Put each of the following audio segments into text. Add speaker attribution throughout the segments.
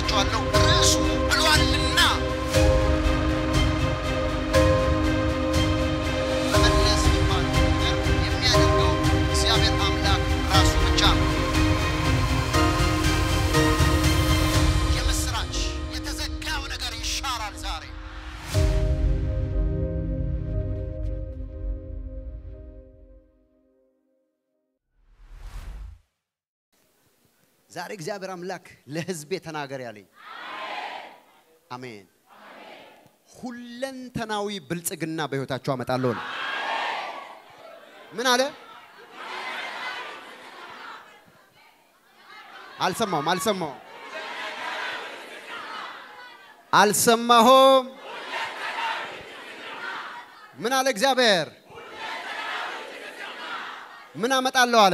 Speaker 1: እላችኋለሁ ርዕሱ ብሏልና መመለስ የሚባለው ነገር የሚያደርገው እግዚአብሔር አምላክ ራሱ ብቻ ነው። የምስራች የተዘጋው ነገር ይሻራል ዛሬ። ዛሬ እግዚአብሔር አምላክ ለሕዝቤ ተናገር ያለኝ አሜን። ሁለንተናዊ ብልጽግና በሕይወታቸው አመጣለሁ ነው። ምን አለ? አልሰማሁም፣ አልሰማሁም፣ አልሰማሁም። ምን አለ እግዚአብሔር? ምን አመጣለሁ አለ?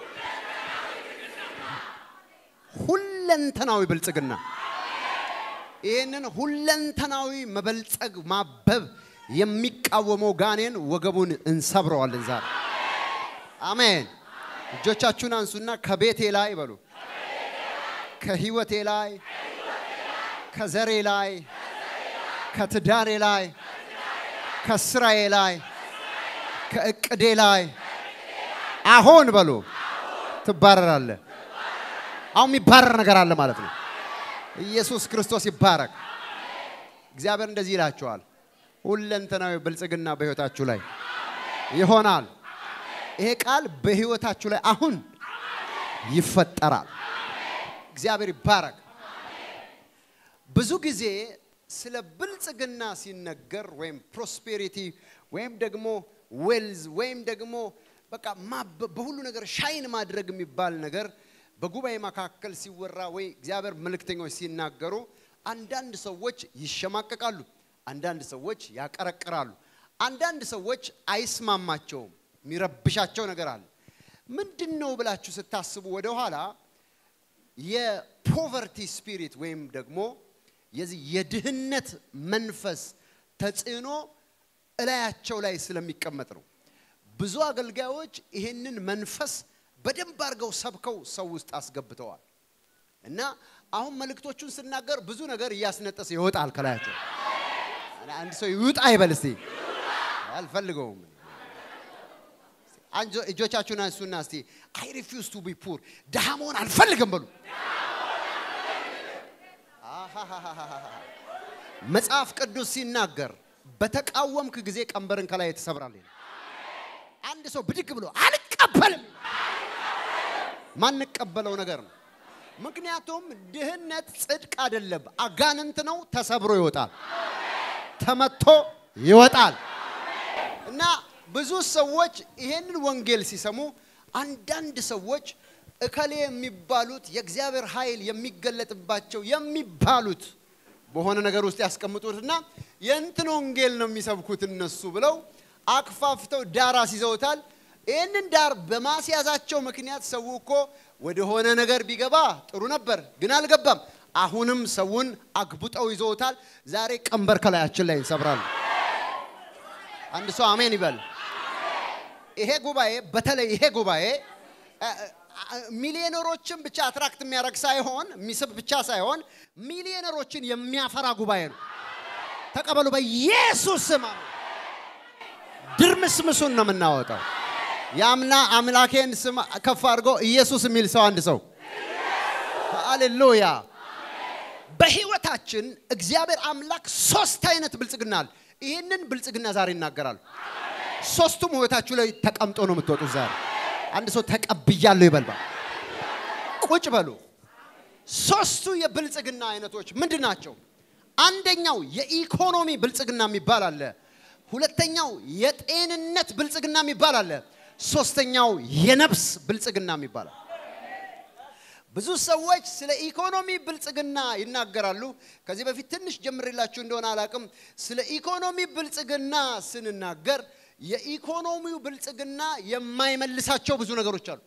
Speaker 1: ሁለንተናዊ ብልጽግና። ይህንን ሁለንተናዊ መበልጸግ ማበብ የሚቃወመው ጋኔን ወገቡን እንሰብረዋለን ዛሬ። አሜን። እጆቻችሁን አንሱና ከቤቴ ላይ በሉ፣ ከህይወቴ ላይ፣ ከዘሬ ላይ፣ ከትዳሬ ላይ፣ ከስራዬ ላይ፣ ከእቅዴ ላይ አሁን በሉ ትባረራለህ። አሁን የሚባረር ነገር አለ ማለት ነው። ኢየሱስ ክርስቶስ ይባረክ። እግዚአብሔር እንደዚህ ይላችኋል፣ ሁለንተናዊ ብልጽግና በህይወታችሁ ላይ ይሆናል። ይሄ ቃል በህይወታችሁ ላይ አሁን ይፈጠራል። እግዚአብሔር ይባረክ። ብዙ ጊዜ ስለ ብልጽግና ሲነገር ወይም ፕሮስፔሪቲ ወይም ደግሞ ዌልዝ ወይም ደግሞ በቃ ማበብ በሁሉ ነገር ሻይን ማድረግ የሚባል ነገር በጉባኤ መካከል ሲወራ ወይ እግዚአብሔር መልእክተኞች ሲናገሩ አንዳንድ ሰዎች ይሸማቀቃሉ፣ አንዳንድ ሰዎች ያቀረቅራሉ፣ አንዳንድ ሰዎች አይስማማቸውም። የሚረብሻቸው ነገር አለ። ምንድን ነው ብላችሁ ስታስቡ ወደኋላ የፖቨርቲ ስፒሪት ወይም ደግሞ የዚህ የድህነት መንፈስ ተጽዕኖ እላያቸው ላይ ስለሚቀመጥ ነው። ብዙ አገልጋዮች ይህንን መንፈስ በደንብ አድርገው ሰብከው ሰው ውስጥ አስገብተዋል። እና አሁን መልእክቶቹን ስናገር ብዙ ነገር እያስነጠሰ ይወጣል ከላያቸው። አንድ ሰው ይውጣ ይበል እስቲ። አልፈልገውም። አንጆ እጆቻችሁን አንሱና እስቲ አይ ሪፊውዝ ቱ ቢ ፑር ድሃ መሆን አልፈልግም በሉ። መጽሐፍ ቅዱስ ሲናገር በተቃወምክ ጊዜ ቀንበርን ከላይ ትሰብራለህ። አንድ ሰው ብድግ ብሎ አልቀበልም ማንቀበለው ነገር ነው። ምክንያቱም ድህነት ጽድቅ አይደለም፣ አጋንንት ነው። ተሰብሮ ይወጣል፣ ተመቶ ይወጣል። እና ብዙ ሰዎች ይሄንን ወንጌል ሲሰሙ አንዳንድ ሰዎች እከሌ የሚባሉት የእግዚአብሔር ኃይል የሚገለጥባቸው የሚባሉት በሆነ ነገር ውስጥ ያስቀምጡትና የእንትን ወንጌል ነው የሚሰብኩት እነሱ ብለው አክፋፍተው ዳር አስይዘውታል። ይህንን ዳር በማስያዛቸው ምክንያት ሰው እኮ ወደሆነ ነገር ቢገባ ጥሩ ነበር፣ ግን አልገባም። አሁንም ሰውን አግቡጠው ይዘውታል። ዛሬ ቀንበር ከላያችን ላይ እንሰብራለን። አንድ ሰው አሜን ይበል። ይሄ ጉባኤ በተለይ ይሄ ጉባኤ ሚሊዮነሮችን ብቻ አትራክት የሚያደርግ ሳይሆን የሚስብ ብቻ ሳይሆን ሚሊዮነሮችን የሚያፈራ ጉባኤ ነው። ተቀበሉ በኢየሱስ ስም። ድርምስምሱን ነው የምናወጣው። የአምና አምላኬን ስም ከፍ አድርጎ ኢየሱስ የሚል ሰው አንድ ሰው ሃሌሉያ። በህይወታችን እግዚአብሔር አምላክ ሶስት አይነት ብልጽግና አለ። ይህንን ብልጽግና ዛሬ ይናገራሉ። ሶስቱም ህይወታችሁ ላይ ተቀምጦ ነው የምትወጡት ዛሬ። አንድ ሰው ተቀብያለሁ ይበልባል። ቁጭ በሉ። ሶስቱ የብልጽግና አይነቶች ምንድን ናቸው? አንደኛው የኢኮኖሚ ብልጽግና የሚባል አለ። ሁለተኛው የጤንነት ብልጽግና የሚባል አለ። ሶስተኛው የነፍስ ብልጽግና የሚባል አለ። ብዙ ሰዎች ስለ ኢኮኖሚ ብልጽግና ይናገራሉ። ከዚህ በፊት ትንሽ ጀምሬላችሁ እንደሆነ አላቅም። ስለ ኢኮኖሚ ብልጽግና ስንናገር የኢኮኖሚው ብልጽግና የማይመልሳቸው ብዙ ነገሮች አሉ።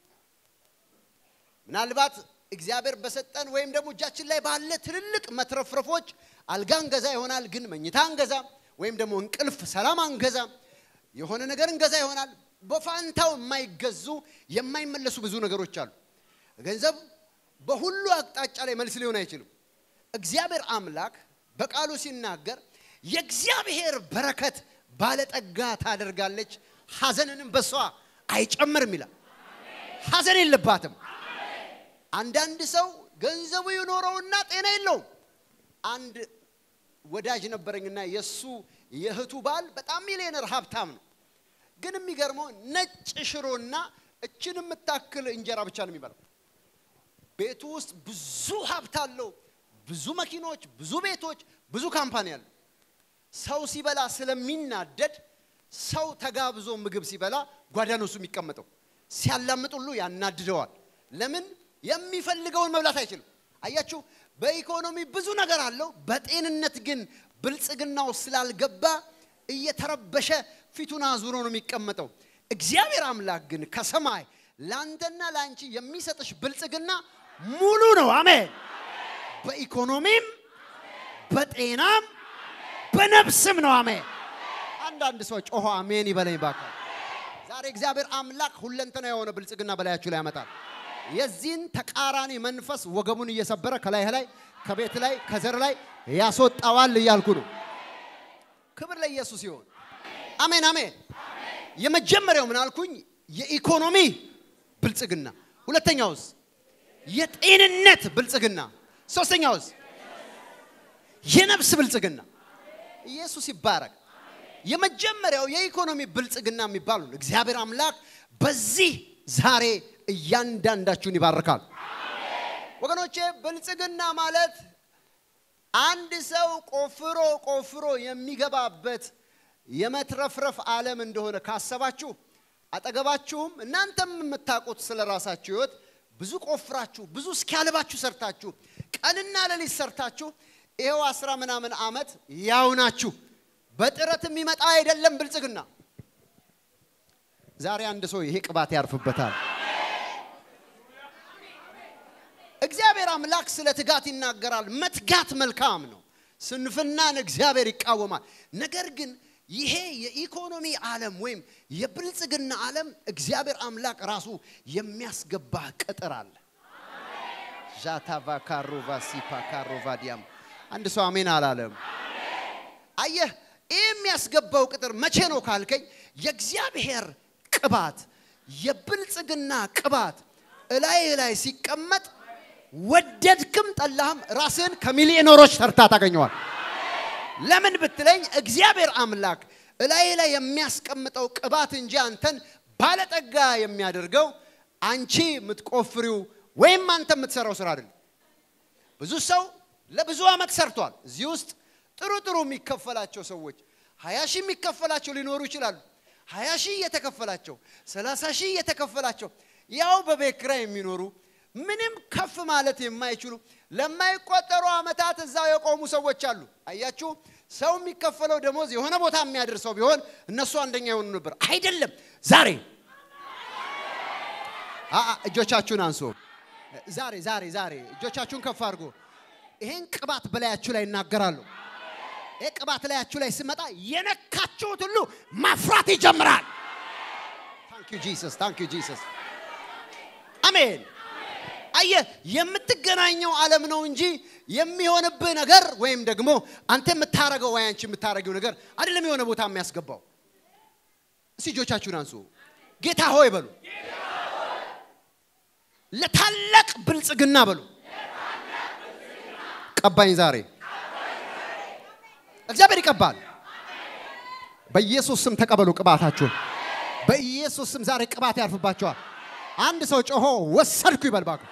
Speaker 1: ምናልባት እግዚአብሔር በሰጠን ወይም ደግሞ እጃችን ላይ ባለ ትልልቅ መትረፍረፎች አልጋ እንገዛ ይሆናል፣ ግን መኝታ አንገዛም። ወይም ደግሞ እንቅልፍ ሰላም አንገዛም። የሆነ ነገር እንገዛ ይሆናል። በፋንታው የማይገዙ የማይመለሱ ብዙ ነገሮች አሉ። ገንዘብ በሁሉ አቅጣጫ ላይ መልስ ሊሆን አይችልም። እግዚአብሔር አምላክ በቃሉ ሲናገር የእግዚአብሔር በረከት ባለጠጋ ታደርጋለች፣ ሐዘንንም በሷ አይጨምርም ይላል። ሐዘን የለባትም። አንዳንድ ሰው ገንዘቡ ይኖረውና ጤና የለውም። አንድ ወዳጅ ነበረኝና የእሱ የእህቱ ባል በጣም ሚሊዮነር ሀብታም ነው። ግን የሚገርመው ነጭ ሽሮና እችን የምታክል እንጀራ ብቻ ነው የሚበላው። ቤቱ ውስጥ ብዙ ሀብት አለው፣ ብዙ መኪኖች፣ ብዙ ቤቶች፣ ብዙ ካምፓኒ አለው። ሰው ሲበላ ስለሚናደድ ሰው ተጋብዞ ምግብ ሲበላ ጓዳ ነው እሱ የሚቀመጠው። ሲያላምጥ ሁሉ ያናድደዋል። ለምን? የሚፈልገውን መብላት አይችልም። አያችሁ፣ በኢኮኖሚ ብዙ ነገር አለው፣ በጤንነት ግን ብልጽግናው ስላልገባ እየተረበሸ ፊቱን አዙሮ ነው የሚቀመጠው። እግዚአብሔር አምላክ ግን ከሰማይ ለአንተና ለአንቺ የሚሰጥሽ ብልጽግና ሙሉ ነው። አሜን። በኢኮኖሚም በጤናም በነፍስም ነው። አሜን። አንዳንድ ሰው ጮሆ አሜን ይበለኝ እባክህ። ዛሬ እግዚአብሔር አምላክ ሁለንተና የሆነ ብልጽግና በላያችሁ ላይ ያመጣል። የዚህን ተቃራኒ መንፈስ ወገቡን እየሰበረ ከላይ ላይ ከቤት ላይ ከዘር ላይ ያስወጣዋል እያልኩ ነው። ክብር ለኢየሱስ ይሁን። አሜን አሜን። የመጀመሪያው ምን አልኩኝ? የኢኮኖሚ ብልጽግና። ሁለተኛውስ? የጤንነት ብልጽግና። ሶስተኛውስ? የነፍስ ብልጽግና። ኢየሱስ ይባረክ። የመጀመሪያው የኢኮኖሚ ብልጽግና የሚባሉ እግዚአብሔር አምላክ በዚህ ዛሬ እያንዳንዳችሁን ይባርካል። ወገኖቼ ብልጽግና ማለት አንድ ሰው ቆፍሮ ቆፍሮ የሚገባበት የመትረፍረፍ ዓለም እንደሆነ ካሰባችሁ አጠገባችሁም እናንተም የምታውቁት ስለ ራሳችሁ ህይወት ብዙ ቆፍራችሁ ብዙ እስኪያልባችሁ ሰርታችሁ ቀንና ሌሊት ሰርታችሁ ይኸው አስራ ምናምን ዓመት ያው ናችሁ። በጥረት የሚመጣ አይደለም ብልጽግና። ዛሬ አንድ ሰው ይሄ ቅባት ያርፍበታል። እግዚአብሔር አምላክ ስለ ትጋት ይናገራል። መትጋት መልካም ነው። ስንፍናን እግዚአብሔር ይቃወማል። ነገር ግን ይሄ የኢኮኖሚ ዓለም ወይም የብልጽግና ዓለም እግዚአብሔር አምላክ ራሱ የሚያስገባ ቅጥር አለ። ዣታቫ ካሮቫ ሲፓ ካሮቫ ዲያም አንድ ሰው አሜን አላለም። አየህ፣ ይህ የሚያስገባው ቅጥር መቼ ነው ካልከኝ፣ የእግዚአብሔር ቅባት የብልጽግና ቅባት እላይ ላይ ሲቀመጥ ወደድክም ጠላህም ራስህን ከሚሊዮነሮች ተርታ ታገኘዋል። ለምን ብትለኝ እግዚአብሔር አምላክ እላይ ላይ የሚያስቀምጠው ቅባት እንጂ አንተን ባለጠጋ የሚያደርገው አንቺ የምትቆፍሪው ወይም አንተ የምትሰራው ስራ አይደለም። ብዙ ሰው ለብዙ ዓመት ሰርቷል። እዚህ ውስጥ ጥሩ ጥሩ የሚከፈላቸው ሰዎች ሀያ ሺህ የሚከፈላቸው ሊኖሩ ይችላሉ። ሀያ ሺህ እየተከፈላቸው ሰላሳ ሺህ እየተከፈላቸው ያው በቤት ኪራይ የሚኖሩ ምንም ከፍ ማለት የማይችሉ ለማይቆጠሩ ዓመታት እዛው የቆሙ ሰዎች አሉ። አያችሁ፣ ሰው የሚከፈለው ደሞዝ የሆነ ቦታ የሚያደርሰው ቢሆን እነሱ አንደኛ የሆኑ ነበር። አይደለም። ዛሬ እጆቻችሁን አንሱ። ዛሬ ዛሬ ዛሬ እጆቻችሁን ከፍ አድርጎ ይሄን ቅባት በላያችሁ ላይ ይናገራሉ። ይህ ቅባት ላያችሁ ላይ ሲመጣ የነካችሁት ሁሉ ማፍራት ይጀምራል። ታንክ ዩ ጂሰስ፣ ታንክ ዩ ጂሰስ። አሜን። አየህ የምትገናኘው ዓለም ነው እንጂ የሚሆንብህ ነገር ወይም ደግሞ አንተ የምታረገው ወይ አንቺ የምታረገው ነገር አይደለም የሆነ ቦታ የሚያስገባው። እስቲ እጆቻችሁን አንሱ፣ ጌታ ሆይ በሉ፣ ለታላቅ ብልጽግና በሉ፣ ቀባኝ ዛሬ እግዚአብሔር ይቀባል። በኢየሱስ ስም ተቀበሉ ቅባታችሁን። በኢየሱስ ስም ዛሬ ቅባት ያርፍባቸዋል። አንድ ሰው ጮሆ ወሰድኩ ይበል እባክህ።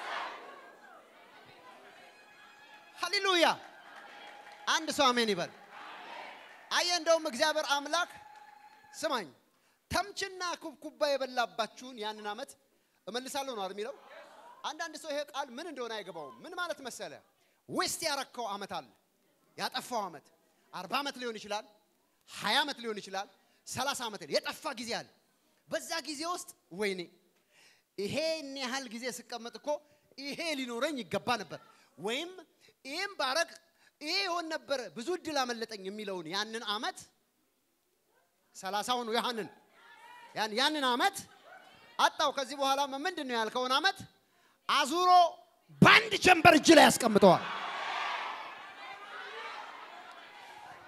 Speaker 1: ሃሌሉያ! አንድ ሰው አሜን ይበል። አየህ፣ እንደውም እግዚአብሔር አምላክ ስማኝ፣ ተምችና ኩብኩባ የበላባችሁን ያንን ዓመት እመልሳለሁ ነው የሚለው። አንዳንድ ሰው ይሄ ቃል ምን እንደሆነ አይገባውም። ምን ማለት መሰለ? ዌስት ያረከው ዓመት አለ፣ ያጠፋው ዓመት አርባ ዓመት ሊሆን ይችላል፣ ሀያ ዓመት ሊሆን ይችላል፣ ሰላሳ ዓመት የጠፋ ጊዜ አለ። በዛ ጊዜ ውስጥ ወይኔ ይሄን ያህል ጊዜ ስቀመጥ እኮ ይሄ ሊኖረኝ ይገባ ነበር፣ ወይም ይህም ባረግ ይሄ ይሆን ነበር፣ ብዙ እድል አመለጠኝ የሚለውን ያንን ዓመት ሰላሳውን ያንን ያንን ዓመት አጣው። ከዚህ በኋላ ምንድን ነው ያልከውን ዓመት አዙሮ በአንድ ጀንበር እጅ ላይ ያስቀምጠዋል።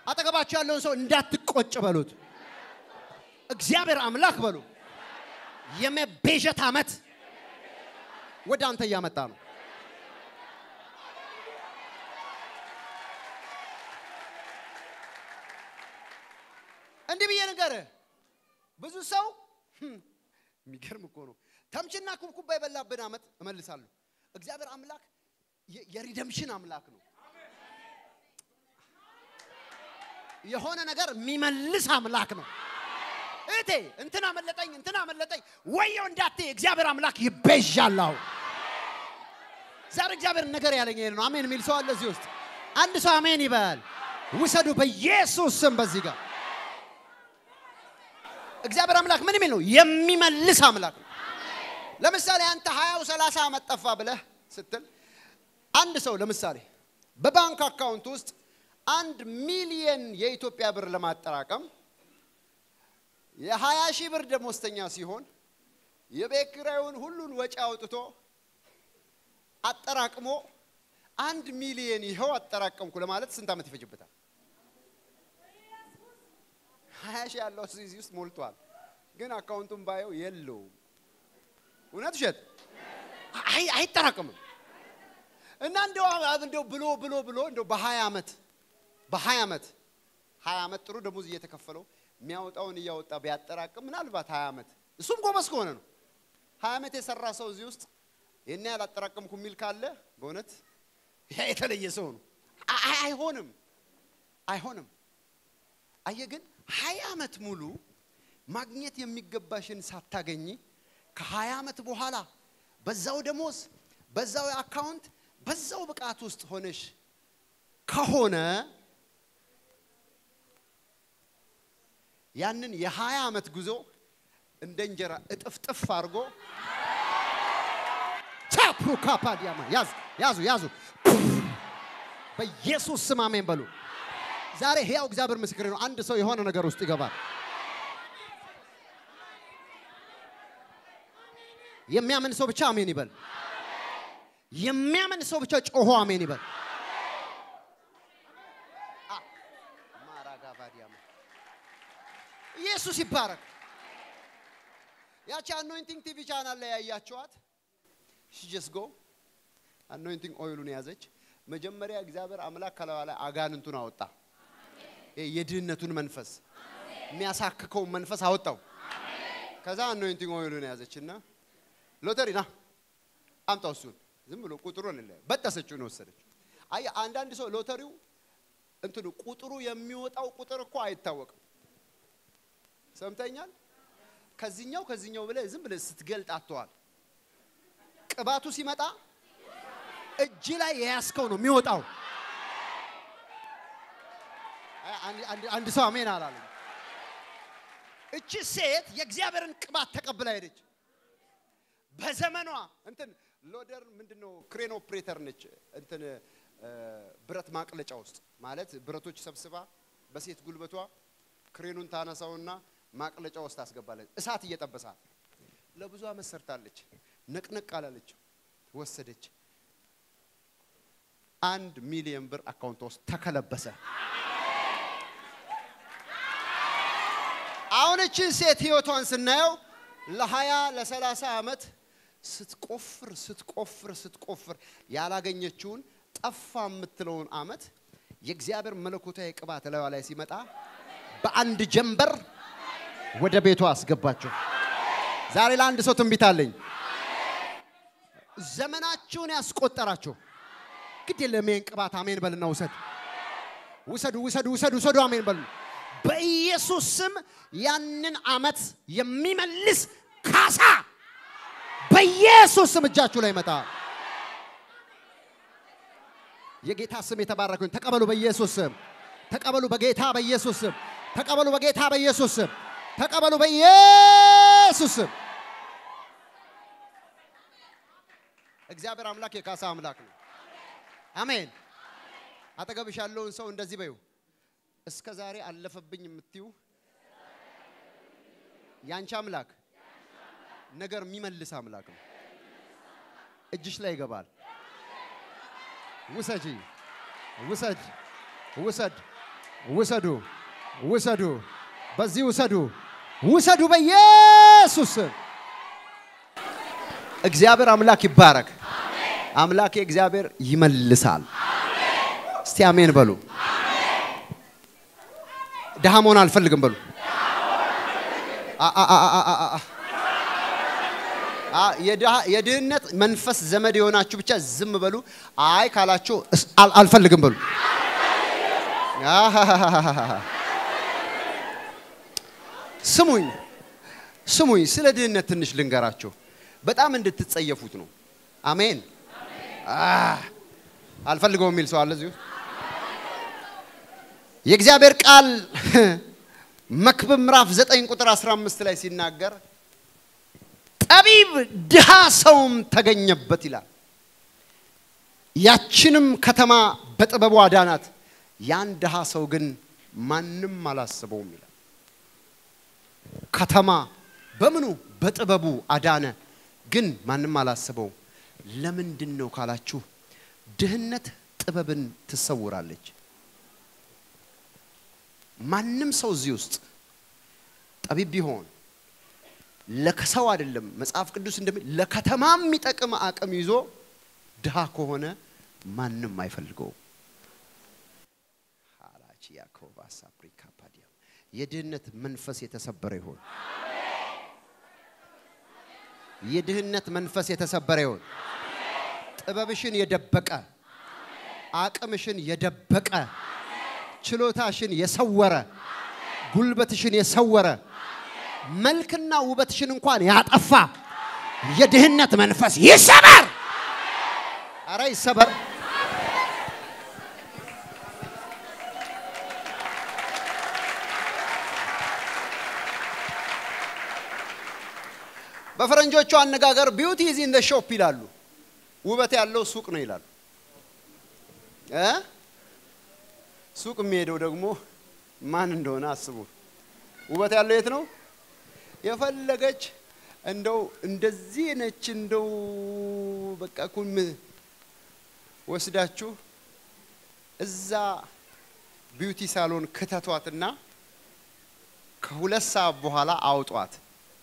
Speaker 1: አጠገባቸው ያለውን ሰው እንዳትቆጭ በሉት። እግዚአብሔር አምላክ በሉ። የመቤዠት ዓመት ወደ አንተ እያመጣ ነው። እንዲህ ብዬ ንገርህ፣ ብዙ ሰው ህም፣ የሚገርም እኮ ነው። ተምችና ኩብኩባ የበላብን ዓመት እመልሳለሁ። እግዚአብሔር አምላክ የ- የሪደምሽን አምላክ ነው። የሆነ ነገር የሚመልስ አምላክ ነው። እቴ እንትን አመለጠኝ እንትን አመለጠኝ ወየው እንዳትይ፣ እግዚአብሔር አምላክ ይቤዣል። አሁን ዛሬ እግዚአብሔር ነገር ያለኝ ይሄ ነው። አሜን የሚል ሰው አለ እዚህ ውስጥ? አንድ ሰው አሜን ይበል። ውሰዱ በኢየሱስ ስም። በዚህ ጋር እግዚአብሔር አምላክ ምን የሚል ነው? የሚመልስ አምላክ ነው። ለምሳሌ አንተ ሀያው ሰላሳ ዓመት ጠፋ ብለህ ስትል አንድ ሰው ለምሳሌ በባንክ አካውንት ውስጥ አንድ ሚሊየን የኢትዮጵያ ብር ለማጠራቀም የሀያ ሺህ ብር ደሞዝተኛ ሲሆን የቤት ኪራዩን ሁሉን ወጪ አውጥቶ አጠራቅሞ አንድ ሚሊየን ይኸው አጠራቀምኩ ለማለት ስንት ዓመት ይፈጅበታል? ሀያ ሺህ ያለው እዚህ ውስጥ ሞልቷል፣ ግን አካውንቱን ባየው የለውም። እውነት ውሸት? አይ አይጠራቅምም። እና እንደው እንደው ብሎ ብሎ ብሎ እንደው በሀያ ዓመት በሀያ ዓመት ሀያ ዓመት ጥሩ ደሞዝ እየተከፈለው የሚያወጣውን እያወጣ ቢያጠራቅም ምናልባት ሀያ ዓመት እሱም ጎበዝ ከሆነ ነው። ሀያ ዓመት የሰራ ሰው እዚህ ውስጥ ይህን ያህል አጠራቀምኩ የሚል ካለ በእውነት ያ የተለየ ሰው ነው። አይ- አይሆንም አይሆንም። አየ ግን ሀያ ዓመት ሙሉ ማግኘት የሚገባሽን ሳታገኝ ከሀያ ዓመት በኋላ በዛው ደሞዝ በዛው አካውንት በዛው ብቃት ውስጥ ሆነሽ ከሆነ ያንን የሀያ ዓመት ጉዞ እንደ እንጀራ እጥፍጥፍ አድርጎ ቻፕሩ ካፓዲያማ ያዝ ያዙ ያዙ በኢየሱስ ስም አሜን በሉ። ዛሬ ሕያው እግዚአብሔር ምስክሬ ነው። አንድ ሰው የሆነ ነገር ውስጥ ይገባል። የሚያምን ሰው ብቻ አሜን ይበል። የሚያምን ሰው ብቻ ጮሆ አሜን ይበል። አ፣ ማራጋቫዲያማ ኢየሱስ ይባረክ። ያቺ አኖይንቲንግ ቲቪ ቻናል ላይ ያያቸዋት ሺጀስ ጎ አኖይንቲንግ ኦይሉን ያዘች። መጀመሪያ እግዚአብሔር አምላክ ከላዋ ላይ አጋንንቱን አወጣ። ይሄ የድህነቱን መንፈስ የሚያሳክከውን መንፈስ አወጣው። ከዛ አኖይንቲንግ ኦይሉን ያዘች እና ሎተሪ ና አምጣው እሱን ዝም ብሎ ቁጥሩን ለ በጠሰችው ነው ወሰደችው። አይ አንዳንድ ሰው ሎተሪው እንትኑ ቁጥሩ የሚወጣው ቁጥር እኮ አይታወቅም። ሰምተኛል። ከዚህኛው ከዚህኛው ብለህ ዝም ብለህ ስትገልጥ አትዋል። ቅባቱ ሲመጣ እጅ ላይ የያዝከው ነው የሚወጣው። አይ፣ አንድ- አንድ- አንድ ሰው አሜን አላለም። እቺ ሴት የእግዚአብሔርን ቅባት ተቀብላ ሄደች። በዘመኗ እንትን ሎደር ምንድነው ክሬን ኦፕሬተር ነች። እንትን እ፣ ብረት ማቅለጫ ውስጥ ማለት ብረቶች ሰብስባ በሴት ጉልበቷ ክሬኑን ታነሳውና ማቅለጫ ውስጥ ታስገባለች። እሳት እየጠበሳት ለብዙ ዓመት ሰርታለች። ነቅነቅ አላለች። ወሰደች። አንድ ሚሊዮን ብር አካውንቷ ውስጥ ተከለበሰ። አሁን እችን ሴት ህይወቷን ስናየው ለሀያ ለሰላሳ ዓመት ስትቆፍር ስትቆፍር ስትቆፍር ያላገኘችውን ጠፋ የምትለውን ዓመት የእግዚአብሔር መለኮታዊ ቅባት ላይዋ ላይ ሲመጣ በአንድ ጀንበር ወደ ቤቷ አስገባቸው። ዛሬ ለአንድ ሰው ትንቢት አለኝ። ዘመናችሁን ያስቆጠራችሁ ግድ የለም ይሄን ቅባት አሜን በልና ውሰድ ውሰዱ ውሰዱ ውሰዱ ውሰዱ አሜን በሉ። በኢየሱስ ስም ያንን ዓመት የሚመልስ ካሳ በኢየሱስ ስም እጃችሁ ላይ መጣ። የጌታ ስም የተባረከ ይሁን። ተቀበሉ በኢየሱስ ስም። ተቀበሉ በጌታ በኢየሱስ ስም። ተቀበሉ በጌታ በኢየሱስ ስም። ተቀበሉ በኢየሱስ ስም። እግዚአብሔር አምላክ የካሳ አምላክ ነው። አሜን። አጠገብሽ ያለውን ሰው እንደዚህ በዩ። እስከ ዛሬ አለፈብኝ የምትዩ ያንቺ አምላክ ነገር የሚመልስ አምላክ ነው። እጅሽ ላይ ይገባል። ውሰጂ፣ ውሰድ፣ ውሰድ፣ ውሰዱ፣ ውሰዱ፣ በዚህ ውሰዱ፣ ውሰዱ በኢየሱስ ስም። እግዚአብሔር አምላክ ይባረክ። አምላክ እግዚአብሔር ይመልሳል። እስቲ አሜን በሉ። ድሃ መሆን አልፈልግም በሉ። አ- አ- አ- አ- አ- አ- አ- የድሃ- የድህነት መንፈስ ዘመድ የሆናችሁ ብቻ ዝም በሉ። አይ ካላችሁ እስ- አል- አልፈልግም በሉ። አሃሃሃሃሃ። ስሙኝ ስሙኝ፣ ስለ ድህነት ትንሽ ልንገራችሁ። በጣም እንድትጸየፉት ነው። አሜን። አህ፣ አልፈልገውም የሚል ሰው አለ እዚሁ። የእግዚአብሔር ቃል መክብብ ምዕራፍ 9 ቁጥር 15 ላይ ሲናገር ጠቢብ ድሃ ሰውም ተገኘበት ይላል። ያችንም ከተማ በጥበቡ አዳናት፣ ያን ድሃ ሰው ግን ማንም አላስበውም ይላል። ከተማ በምኑ በጥበቡ አዳነ፣ ግን ማንም አላስበውም። ለምንድን ነው ካላችሁ፣ ድህነት ጥበብን ትሰውራለች። ማንም ሰው እዚህ ውስጥ ጠቢብ ቢሆን ለሰው አይደለም መጽሐፍ ቅዱስ እንደሚል ለከተማ የሚጠቅም አቅም ይዞ ድሃ ከሆነ ማንም አይፈልገውም። ሃላቺ ያኮባ ሳፕሪካ ፓዲያ የድህነት መንፈስ የተሰበረ ይሆን። የድህነት መንፈስ የተሰበረ ይሆን። ጥበብሽን የደበቀ አቅምሽን የደበቀ ችሎታሽን የሰወረ ጉልበትሽን የሰወረ መልክና ውበትሽን እንኳን ያጠፋ የድህነት መንፈስ ይሰበር። አረ ይሰበር። በፈረንጆቹ አነጋገር ቢዩቲ ኢዝ ኢን ዘ ሾፕ ይላሉ። ውበት ያለው ሱቅ ነው ይላሉ። እ ሱቅ የሚሄደው ደግሞ ማን እንደሆነ አስቡ። ውበት ያለው የት ነው? የፈለገች እንደው እንደዚህ ነች እንደው በቃ ኩም ወስዳችሁ እዛ ቢዩቲ ሳሎን ክተቷትና ከሁለት ሰዓት በኋላ አውጧት።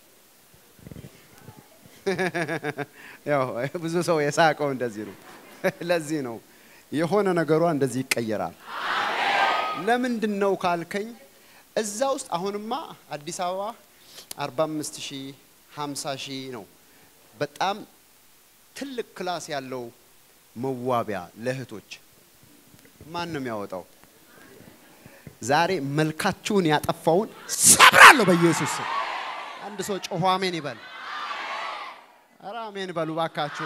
Speaker 1: ያው ብዙ ሰው የሳቀው እንደዚህ ነው። ለዚህ ነው የሆነ ነገሯ እንደዚህ ይቀየራል። ለምንድን ነው ካልከኝ እዛ ውስጥ አሁንማ አዲስ አበባ 45 ሺህ 50 ሺህ ነው። በጣም ትልቅ ክላስ ያለው መዋቢያ ለእህቶች ማን ነው የሚያወጣው? ዛሬ መልካችሁን ያጠፋውን ሰብራለሁ በኢየሱስ ስም። አንድ ሰው ጮሆ አሜን ይበል። ኧረ አሜን በሉ ባካችሁ።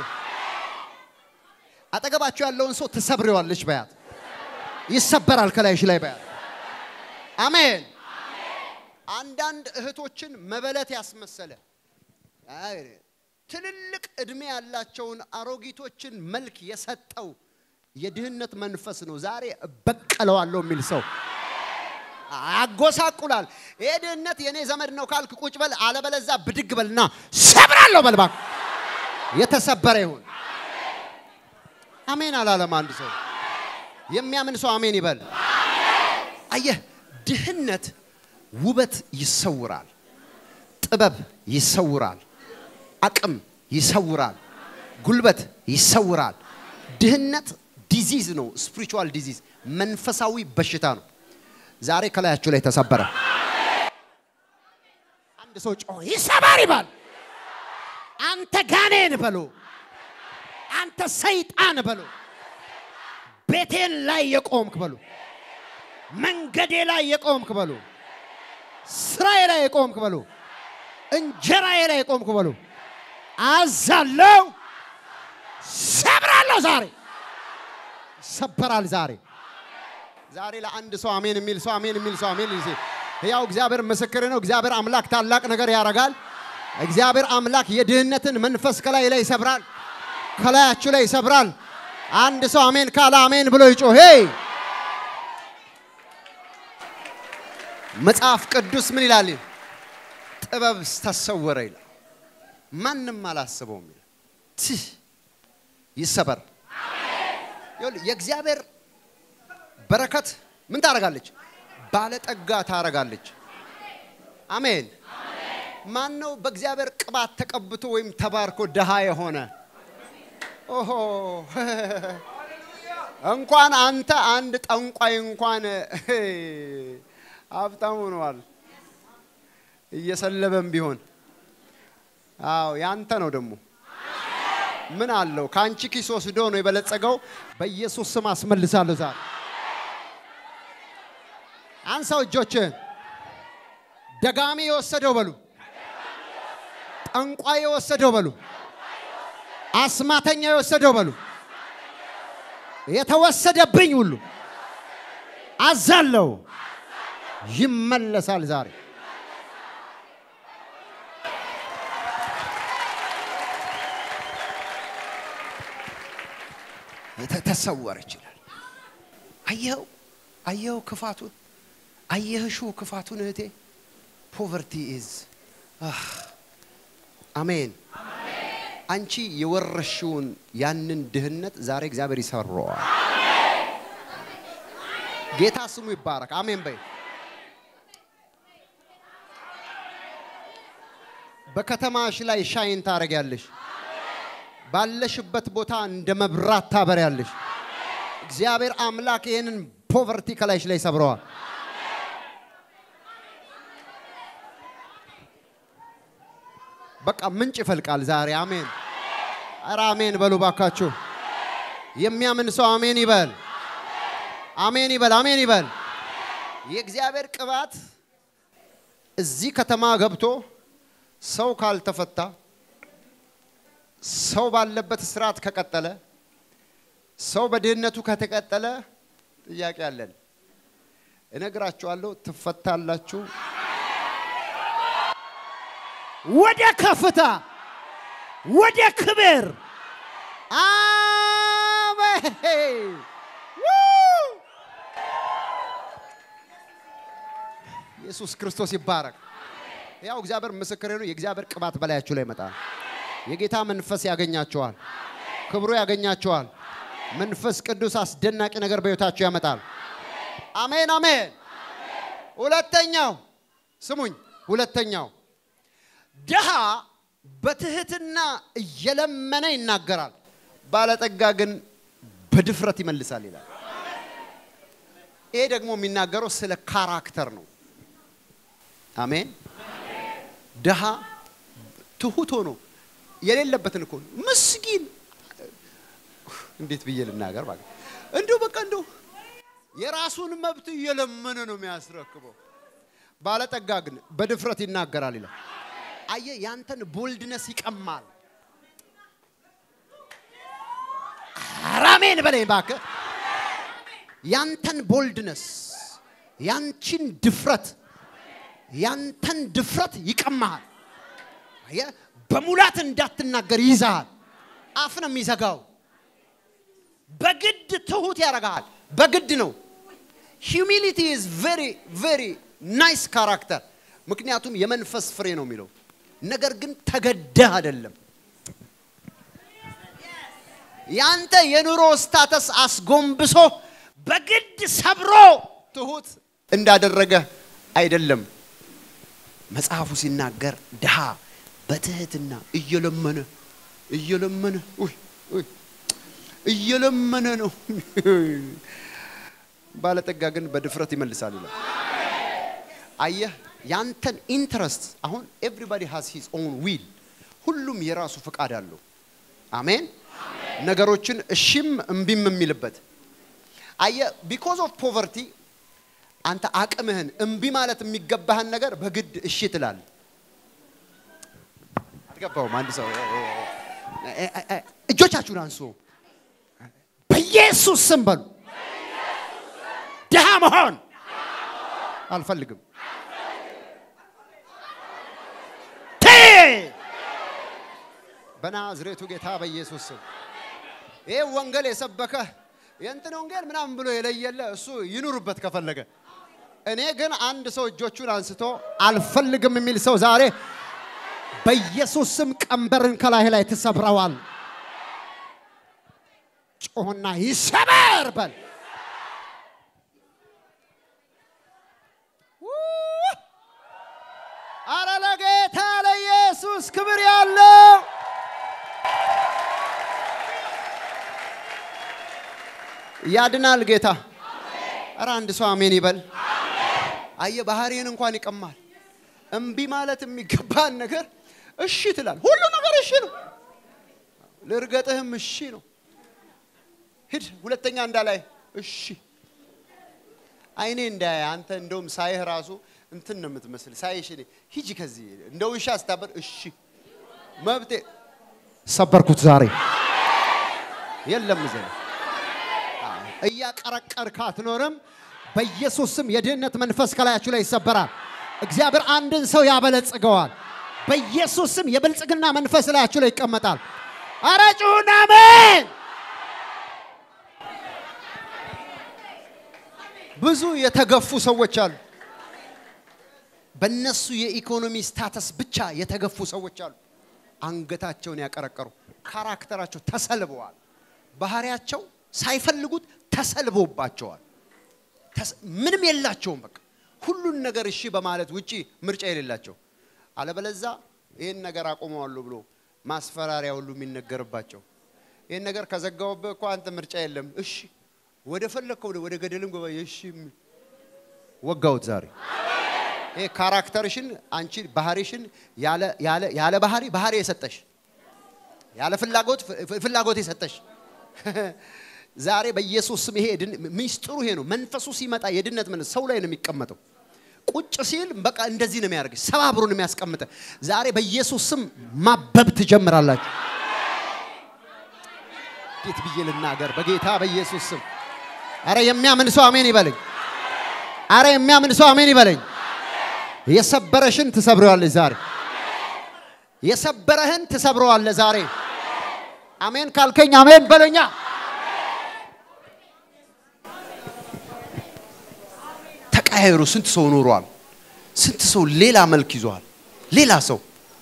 Speaker 1: አጠገባችሁ ያለውን ሰው ትሰብሬዋለች በያት። ይሰበራል ከላይሽ ላይ በያት። አሜን። አንዳንድ እህቶችን መበለት ያስመሰለ አይ፣ ትልልቅ እድሜ ያላቸውን አሮጊቶችን መልክ የሰጠው የድህነት መንፈስ ነው። ዛሬ እበቀለዋለሁ የሚል ሰው ያጎሳቁላል። ይሄ ድህነት የኔ ዘመድ ነው ካልክ ቁጭ በል፣ አለበለዛ ብድግ በልና ሰብራለሁ በል እባክህ። የተሰበረ ይሁን። አሜን አላለም አንድ ሰው። የሚያምን ሰው አሜን ይበል። አየህ፣ ድህነት ውበት ይሰውራል፣ ጥበብ ይሰውራል፣ አቅም ይሰውራል፣ ጉልበት ይሰውራል። ድህነት ዲዚዝ ነው፣ ስፒሪቹዋል ዲዚዝ፣ መንፈሳዊ በሽታ ነው። ዛሬ ከላያችሁ ላይ ተሰበረ። አንድ ሰው ጮህ ይሰበር ይባል። አንተ ጋኔን በሎ፣ አንተ ሰይጣን በሎ፣ ቤቴን ላይ የቆምክ በሎ፣ መንገዴ ላይ የቆምክ በሎ፣ ስራዬ ላይ የቆምክ በሎ፣ እንጀራዬ ላይ የቆምክ በሎ፣ አዛለው፣ ሰብራለሁ። ዛሬ ይሰበራል። ዛሬ ዛሬ ለአንድ ሰው አሜን የሚል ሰው አሜን የሚል ሰው አሜን ይዜ ያው እግዚአብሔር ምስክር ነው። እግዚአብሔር አምላክ ታላቅ ነገር ያደርጋል። እግዚአብሔር አምላክ የድህነትን መንፈስ ከላይ ላይ ይሰብራል፣ ከላያችሁ ላይ ይሰብራል። አንድ ሰው አሜን ካለ አሜን ብሎ ይጮህ። ሄይ መጽሐፍ ቅዱስ ምን ይላል? ጥበብ ተሰወረ ይላል፣ ማንም አላስበውም ይላል። ትህ ይሰበር። ይኸውልህ የእግዚአብሔር በረከት ምን ታደርጋለች? ባለጠጋ ታረጋለች። አሜን። ማን ነው በእግዚአብሔር ቅባት ተቀብቶ ወይም ተባርኮ ድሃ የሆነ? ኦሆ እንኳን አንተ አንድ ጠንቋይ እንኳን ሀብታም ሆነዋል። እየሰለበም ቢሆን አዎ ያንተ ነው ደግሞ ምን አለው? ከአንቺ ኪስ ወስዶ ነው የበለጸገው። በኢየሱስ ስም አስመልሳለሁ ዛሬ። አንሳው እጆችን። ደጋሚ የወሰደው በሉ፣ ጠንቋይ የወሰደው በሉ፣ አስማተኛ የወሰደው በሉ፣ የተወሰደብኝ ሁሉ አዛለው ይመለሳል ዛሬ። ተሰወረ ይችላል። አየኸው አየኸው ክፋቱን አየህሹ ክፋቱን እህቴ ፖቨርቲ ኢዝ አሜን። አንቺ የወረሽውን ያንን ድህነት ዛሬ እግዚአብሔር ይሰራዋል። ጌታ ስሙ ይባረክ። አሜን በይ። በከተማሽ ላይ ሻይን ታደርጊያለሽ። ባለሽበት ቦታ እንደ መብራት ታበሪያለሽ። እግዚአብሔር አምላክ ይህንን ፖቨርቲ ከላይሽ ላይ ሰብረዋል። በቃ ምንጭ ይፈልቃል ዛሬ። አሜን። ኧረ አሜን በሉ ባካችሁ። የሚያምን ሰው አሜን ይበል። አሜን ይበል። አሜን ይበል። የእግዚአብሔር ቅባት እዚህ ከተማ ገብቶ ሰው ካልተፈታ ሰው ባለበት ስርዓት ከቀጠለ ሰው በድህነቱ ከተቀጠለ ጥያቄ አለን። እነግራችኋለሁ፣ ትፈታላችሁ።
Speaker 2: ወደ ከፍታ ወደ ክብር
Speaker 1: አሜን። ኢየሱስ ክርስቶስ ይባረክ። ያው እግዚአብሔር ምስክሬ ነው። የእግዚአብሔር ቅባት በላያችሁ ላይ ይመጣል። የጌታ መንፈስ ያገኛቸዋል። ክብሩ ያገኛቸዋል። መንፈስ ቅዱስ አስደናቂ ነገር በሕይወታችሁ ያመጣል። አሜን አሜን። ሁለተኛው ስሙኝ፣ ሁለተኛው ድሃ በትህትና እየለመነ ይናገራል፣ ባለጠጋ ግን በድፍረት ይመልሳል ይላል። ይሄ ደግሞ የሚናገረው ስለ ካራክተር ነው። አሜን። ድሃ ትሁት ሆኖ የሌለበትን እኮ ነው። ምስኪን እንዴት ብዬ ልናገር? ማለት እንዲሁ በቃ እንዲሁ የራሱን መብት እየለመነ ነው የሚያስረክበው። ባለጠጋ ግን በድፍረት ይናገራል ይላል። አየ ያንተን ቦልድነስ ይቀማል።
Speaker 2: አራሜን በለኝ
Speaker 1: እባክህ ያንተን ቦልድነስ ያንቺን ድፍረት ያንተን ድፍረት ይቀማሃል። አየህ በሙላት እንዳትናገር ይይዛሃል። አፍ ነው የሚዘጋው። በግድ ትሁት ያደርግሃል። በግድ ነው። ሂዩሚሊቲ ኢዝ ቬሪ ቬሪ ናይስ ካራክተር። ምክንያቱም የመንፈስ ፍሬ ነው የሚለው ነገር ግን ተገደህ አይደለም። ያንተ የኑሮ ስታተስ አስጎንብሶ በግድ ሰብሮ ትሁት እንዳደረገ አይደለም። መጽሐፉ ሲናገር ድሃ በትህትና እየለመነ እየለመነ ውይ ውይ እየለመነ ነው። ባለጠጋ ግን በድፍረት ይመልሳል ይላል። አየህ ያንተን ኢንትረስት አሁን ኤቭሪባዲ ሃዝ ሂዝ ኦን ዊል፣ ሁሉም የራሱ ፍቃድ አለው። አሜን። ነገሮችን እሺም እምቢም የሚልበት አየህ ቢኮዝ ኦፍ ፖቨርቲ አንተ አቅምህን እምቢ ማለት የሚገባህን ነገር በግድ እሺ ትላለህ። አልገባውም። አንድ ሰው እጆቻችሁን አንሱ።
Speaker 2: በኢየሱስ ስም በሉ። ድሃ መሆን
Speaker 1: አልፈልግም። በናዝሬቱ ጌታ በኢየሱስ ስም ይህ ወንጌል የሰበከ የእንትን ወንጌል ምናምን ብሎ የለየለ እሱ ይኑርበት ከፈለገ። እኔ ግን አንድ ሰው እጆቹን አንስቶ አልፈልግም የሚል ሰው ዛሬ በኢየሱስ ስም ቀንበርን ከላይ ላይ ትሰብረዋል። ጮህና ይሰበር በል። ለኢየሱስ ክብር ያለው ያድናል ጌታ። ኧረ አንድ ሰው አሜን ይበል። አየ ባህሪን እንኳን ይቀማል። እምቢ ማለት የሚገባን ነገር እሺ ትላል። ሁሉ ነገር እሺ ነው። ልርገጥህም እሺ ነው። ሂድ ሁለተኛ እንዳላይ እሺ አይኔ እንዳያ አንተ እንደውም ሳይህ ራሱ እንትን ነው የምትመስል ሳይሽ እኔ ሂጂ ከዚህ እንደ ውሻ ስታበር እሺ መብቴ ሰበርኩት ዛሬ የለም ዘ እያቀረቀርክ አትኖርም። በኢየሱስ ስም የድህነት መንፈስ ከላያችሁ ላይ ይሰበራል። እግዚአብሔር አንድን ሰው ያበለጽገዋል። በኢየሱስ ስም የብልጽግና መንፈስ ላያችሁ ላይ ይቀመጣል። አረ ጩሁና አሜን። ብዙ የተገፉ ሰዎች አሉ። በእነሱ የኢኮኖሚ ስታተስ ብቻ የተገፉ ሰዎች አሉ። አንገታቸውን ያቀረቀሩ፣ ካራክተራቸው ተሰልበዋል። ባህሪያቸው ሳይፈልጉት ተሰልቦባቸዋል። ተስ- ምንም የላቸውም። በቃ ሁሉን ነገር እሺ በማለት ውጪ ምርጫ የሌላቸው አለበለዛ ይህን ነገር አቆመዋለሁ ብሎ ማስፈራሪያ ሁሉ የሚነገርባቸው ይህን ነገር ከዘጋውብህ እኮ አንተ ምርጫ የለም እሺ ወደ ፈለግከው ወደ ገደልም ገባ እሺ የሚል ወጋውት ዛሬ ይሄ ካራክተርሽን አንቺ ባህሪሽን ያለ ያለ ያለ ባህሪ ባህሪ የሰጠሽ ያለ ፍላጎት ፍ- ፍላጎት የሰጠሽ ዛሬ በኢየሱስ ስም ይሄ ድን- ሚስጥሩ ይሄ ነው። መንፈሱ ሲመጣ የድነት መንፈስ ሰው ላይ ነው የሚቀመጠው። ቁጭ ሲል በቃ እንደዚህ ነው የሚያደርግ፣ ሰባብሩን የሚያስቀምጠ። ዛሬ በኢየሱስ ስም ማበብ ትጀምራላችሁ። እንዴት ብዬ ልናገር? በጌታ በኢየሱስ ስም። አረ የሚያምን ሰው አሜን ይበለኝ። አረ የሚያምን ሰው አሜን ይበለኝ። የሰበረሽን ትሰብረዋለች ዛሬ። የሰበረህን ትሰብረዋለህ ዛሬ። አሜን ካልከኝ አሜን በለኛ። ተቀያየሩ። ስንት ሰው ኖሯል? ስንት ሰው ሌላ መልክ ይዟል? ሌላ ሰው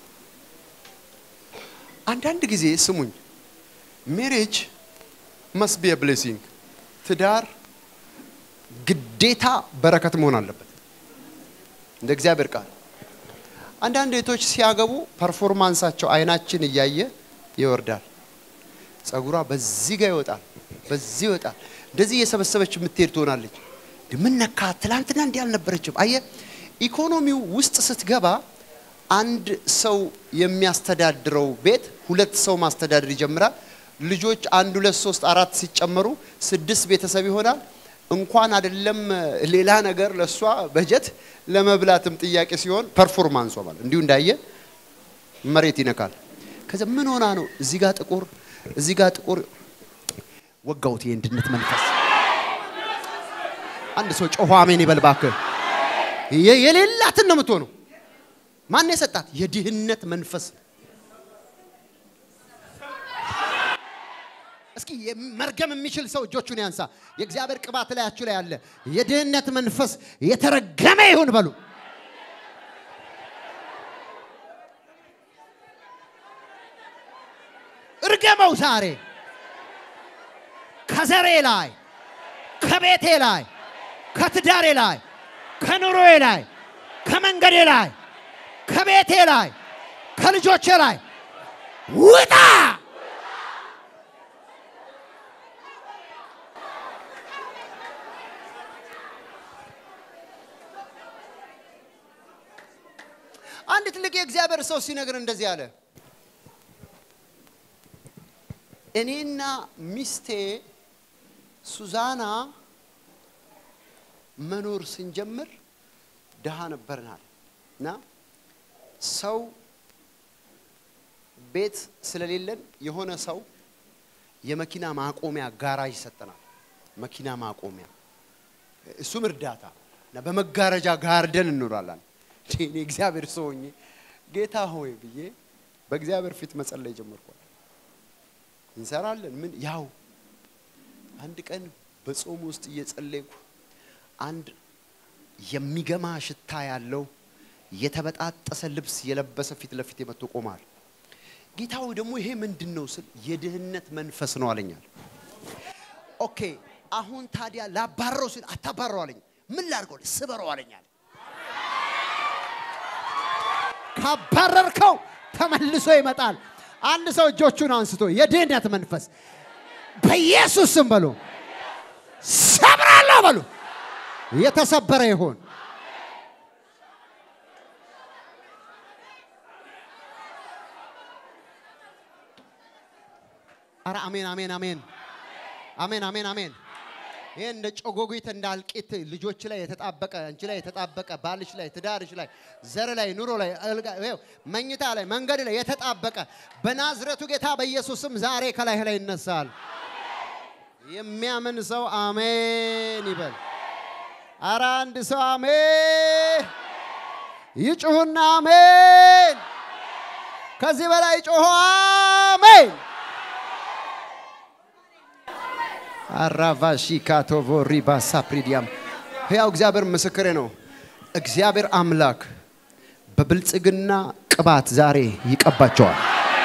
Speaker 1: አንዳንድ ጊዜ ስሙኝ፣ ሜሬጅ መስት ቢ ብሌሲንግ ትዳር ግዴታ በረከት መሆን አለበት እንደ እግዚአብሔር ቃል። አንዳንድ እህቶች ሲያገቡ ፐርፎርማንሳቸው አይናችን እያየ ይወርዳል። ጸጉሯ በዚህ ጋር ይወጣል፣ በዚህ ይወጣል። እንደዚህ እየሰበሰበች የምትሄድ ትሆናለች። ምን ነካ? ትላንትና እንዲህ አልነበረችም። አየ ኢኮኖሚው ውስጥ ስትገባ አንድ ሰው የሚያስተዳድረው ቤት ሁለት ሰው ማስተዳደር ይጀምራል። ልጆች አንድ ሁለት ሶስት አራት ሲጨመሩ ስድስት ቤተሰብ ይሆናል። እንኳን አይደለም ሌላ ነገር ለእሷ በጀት ለመብላትም ጥያቄ ሲሆን ፐርፎርማንሷ ማለት እንዲሁ እንዳየ መሬት ይነካል። ከዛ ምን ሆና ነው እዚህ ጋር ጥቁር እዚህ ጋር ጥቁር ወጋውት የእንድነት መንፈስ አንድ ሰው ጮሆ አሜን ይበል እባክህ። የ- የሌላትን ነው የምትሆነው። ማን የሰጣት? የድህነት መንፈስ። እስኪ መርገም የሚችል ሰው እጆቹን ያንሳ። የእግዚአብሔር ቅባት ላያችሁ ላይ አለ። የድህነት መንፈስ የተረገመ ይሁን በሉ። እርገመው ዛሬ ከዘሬ ላይ ከቤቴ ላይ ከትዳሬ ላይ ከኑሮዬ ላይ ከመንገዴ ላይ ከቤቴ ላይ ከልጆቼ ላይ ውጣ! አንድ ትልቅ የእግዚአብሔር ሰው ሲነግር እንደዚህ አለ። እኔና ሚስቴ ሱዛና መኖር ስንጀምር ድሃ ነበርናል እና ሰው ቤት ስለሌለን የሆነ ሰው የመኪና ማቆሚያ ጋራዥ ይሰጠናል። መኪና ማቆሚያ እሱም እርዳታ እና በመጋረጃ ጋርደን እንኖራለን። እኔ እግዚአብሔር ሰው ሆኜ ጌታ ሆይ ብዬ በእግዚአብሔር ፊት መጸለይ ጀመርኳል። እንሰራለን ምን ያው አንድ ቀን በጾም ውስጥ እየጸለይኩ አንድ የሚገማ ሽታ ያለው የተበጣጠሰ ልብስ የለበሰ ፊት ለፊት የመጥቶ ቆማል። ጌታው ደግሞ ይሄ ምንድን ነው ስል የድህነት መንፈስ ነው አለኛል። ኦኬ አሁን ታዲያ ላባረረው ሲል አታባረው አለኝ። ምን ላድርገው? ስበረው አለኛል። ካባረርከው ተመልሶ ይመጣል። አንድ ሰው እጆቹን አንስቶ የድህነት መንፈስ በኢየሱስ ስም በሉ ሰብራለሁ በሉ የተሰበረ ይሆን። አረ አሜን አሜን አሜን አሜን አሜን አሜን። ይህ እንደ ጮጎጉት እንደ አልቂት ልጆች ላይ የተጣበቀ አንቺ ላይ የተጣበቀ ባልሽ ላይ ትዳርሽ ላይ ዘር ላይ ኑሮ ላይ አልጋ ይኸው መኝታ ላይ መንገድ ላይ የተጣበቀ በናዝረቱ ጌታ በኢየሱስም ዛሬ ከላይ ላይ ይነሳል። የሚያምን ሰው አሜን ይበል። አረ አንድ ሰው አሜን ይጩሁና አሜን። ከዚህ በላይ ጮሆ አሜን። አራቫሺ ካቶቮ ሪባሳ ፕሪዲያም ሕያው እግዚአብሔር ምስክሬ ነው። እግዚአብሔር አምላክ በብልጽግና ቅባት ዛሬ ይቀባቸዋል።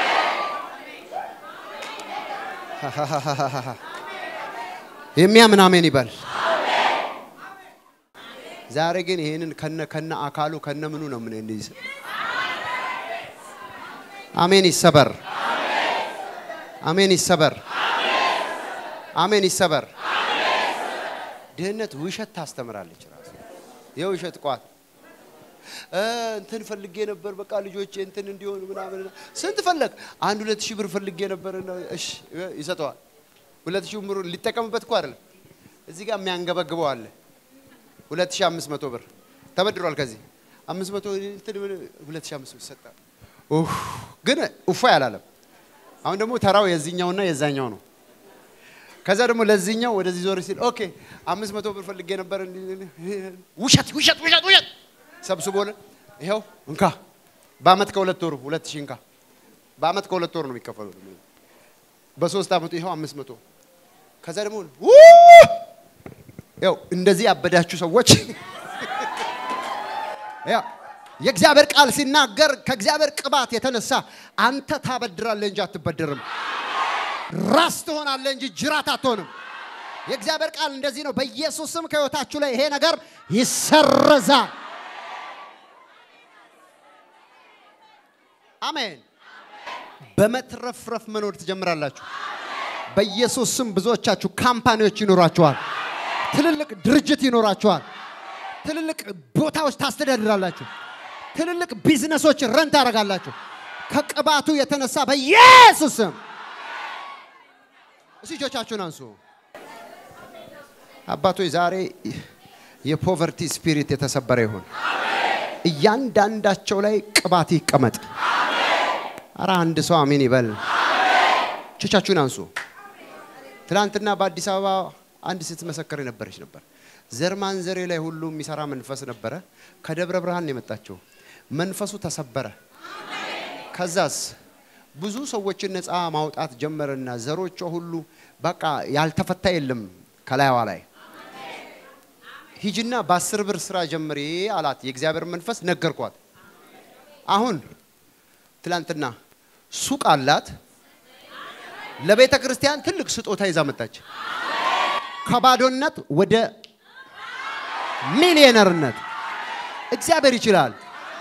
Speaker 1: የሚያምን አሜን ይበል። ዛሬ ግን ይህንን ከነ ከነ አካሉ ከነ ምኑ ነው ምን እንዲህ አሜን ይሰበር። አሜን ይሰበር። አሜን ይሰበር። ድህነት ውሸት ታስተምራለች። ራሱ የውሸት ቋት እ እንትን ፈልጌ ነበር በቃ ልጆቼ እንትን እንዲሆኑ ምናምን ስንት ፈለግ? አንድ ሁለት ሺህ ብር ፈልጌ ነበር። እሺ ይሰጠዋል። ሁለት ሺህ ብር ሊጠቀምበት እኮ አይደለም። እዚህ ጋር የሚያንገበግበው አለ። ሁለት ሺህ አምስት መቶ ብር ተበድሯል። ከዚህ አምስት መቶ እንትን ሁለት ሺህ አምስት መቶ ይሰጣል። ኡፍ ግን እፎ ያላለም። አሁን ደግሞ ተራው የዚህኛውና የዛኛው ነው። ከዛ ደግሞ ለዚህኛው ወደዚህ ዞር ሲል ኦኬ አምስት መቶ ብር ፈልጌ ነበር። ውሸት ውሸት ውሸት ውሸት ሰብስቦልን ይኸው እንካ በአመት ከሁለት ወሩ ሁለት ሺህ እንካ በአመት ከሁለት ወሩ ነው የሚከፈሉ። በሶስት አመቱ ይኸው አምስት መቶ ከዛ ደግሞ ያው እንደዚህ ያበዳችሁ ሰዎች ያው የእግዚአብሔር ቃል ሲናገር ከእግዚአብሔር ቅባት የተነሳ አንተ ታበድራለህ እንጂ አትበድርም። ራስ ትሆናለህ እንጂ ጅራት አትሆንም። የእግዚአብሔር ቃል እንደዚህ ነው። በኢየሱስ ስም ከህይወታችሁ ላይ ይሄ ነገር ይሰረዛል። አሜን። በመትረፍረፍ መኖር ትጀምራላችሁ። በኢየሱስ ስም ብዙዎቻችሁ ካምፓኒዎች ይኖራችኋል። ትልልቅ ድርጅት ይኖራችኋል። ትልልቅ ቦታዎች ታስተዳድራላችሁ። ትልልቅ ቢዝነሶች ረን ታደርጋላችሁ። ከቅባቱ የተነሳ በኢየሱስ ስም እስቲ እጆቻችሁን አንሱ። አባቶች ዛሬ የፖቨርቲ ስፒሪት የተሰበረ ይሁን። እያንዳንዳቸው ላይ ቅባት ይቀመጥ። አረ አንድ ሰው አሜን ይበል። እጆቻችሁን አንሱ። ትናንትና በአዲስ አበባ አንድ ስትመሰክር የነበረች ነበር። ዘር ማንዘሬ ላይ ሁሉ የሚሰራ መንፈስ ነበረ። ከደብረ ብርሃን ነው የመጣችው። መንፈሱ ተሰበረ። ከዛስ ብዙ ሰዎችን ነፃ ማውጣት ጀመረና ዘሮቿ ሁሉ በቃ ያልተፈታ የለም ከላይዋ ላይ ሂጅና በአስር ብር ስራ ጀምሬ አላት። የእግዚአብሔር መንፈስ ነገርኳት። አሁን ትላንትና ሱቅ አላት። ለቤተ ክርስቲያን ትልቅ ስጦታ ይዛ መጣች። ከባዶነት ወደ ሚሊዮነርነት እግዚአብሔር ይችላል።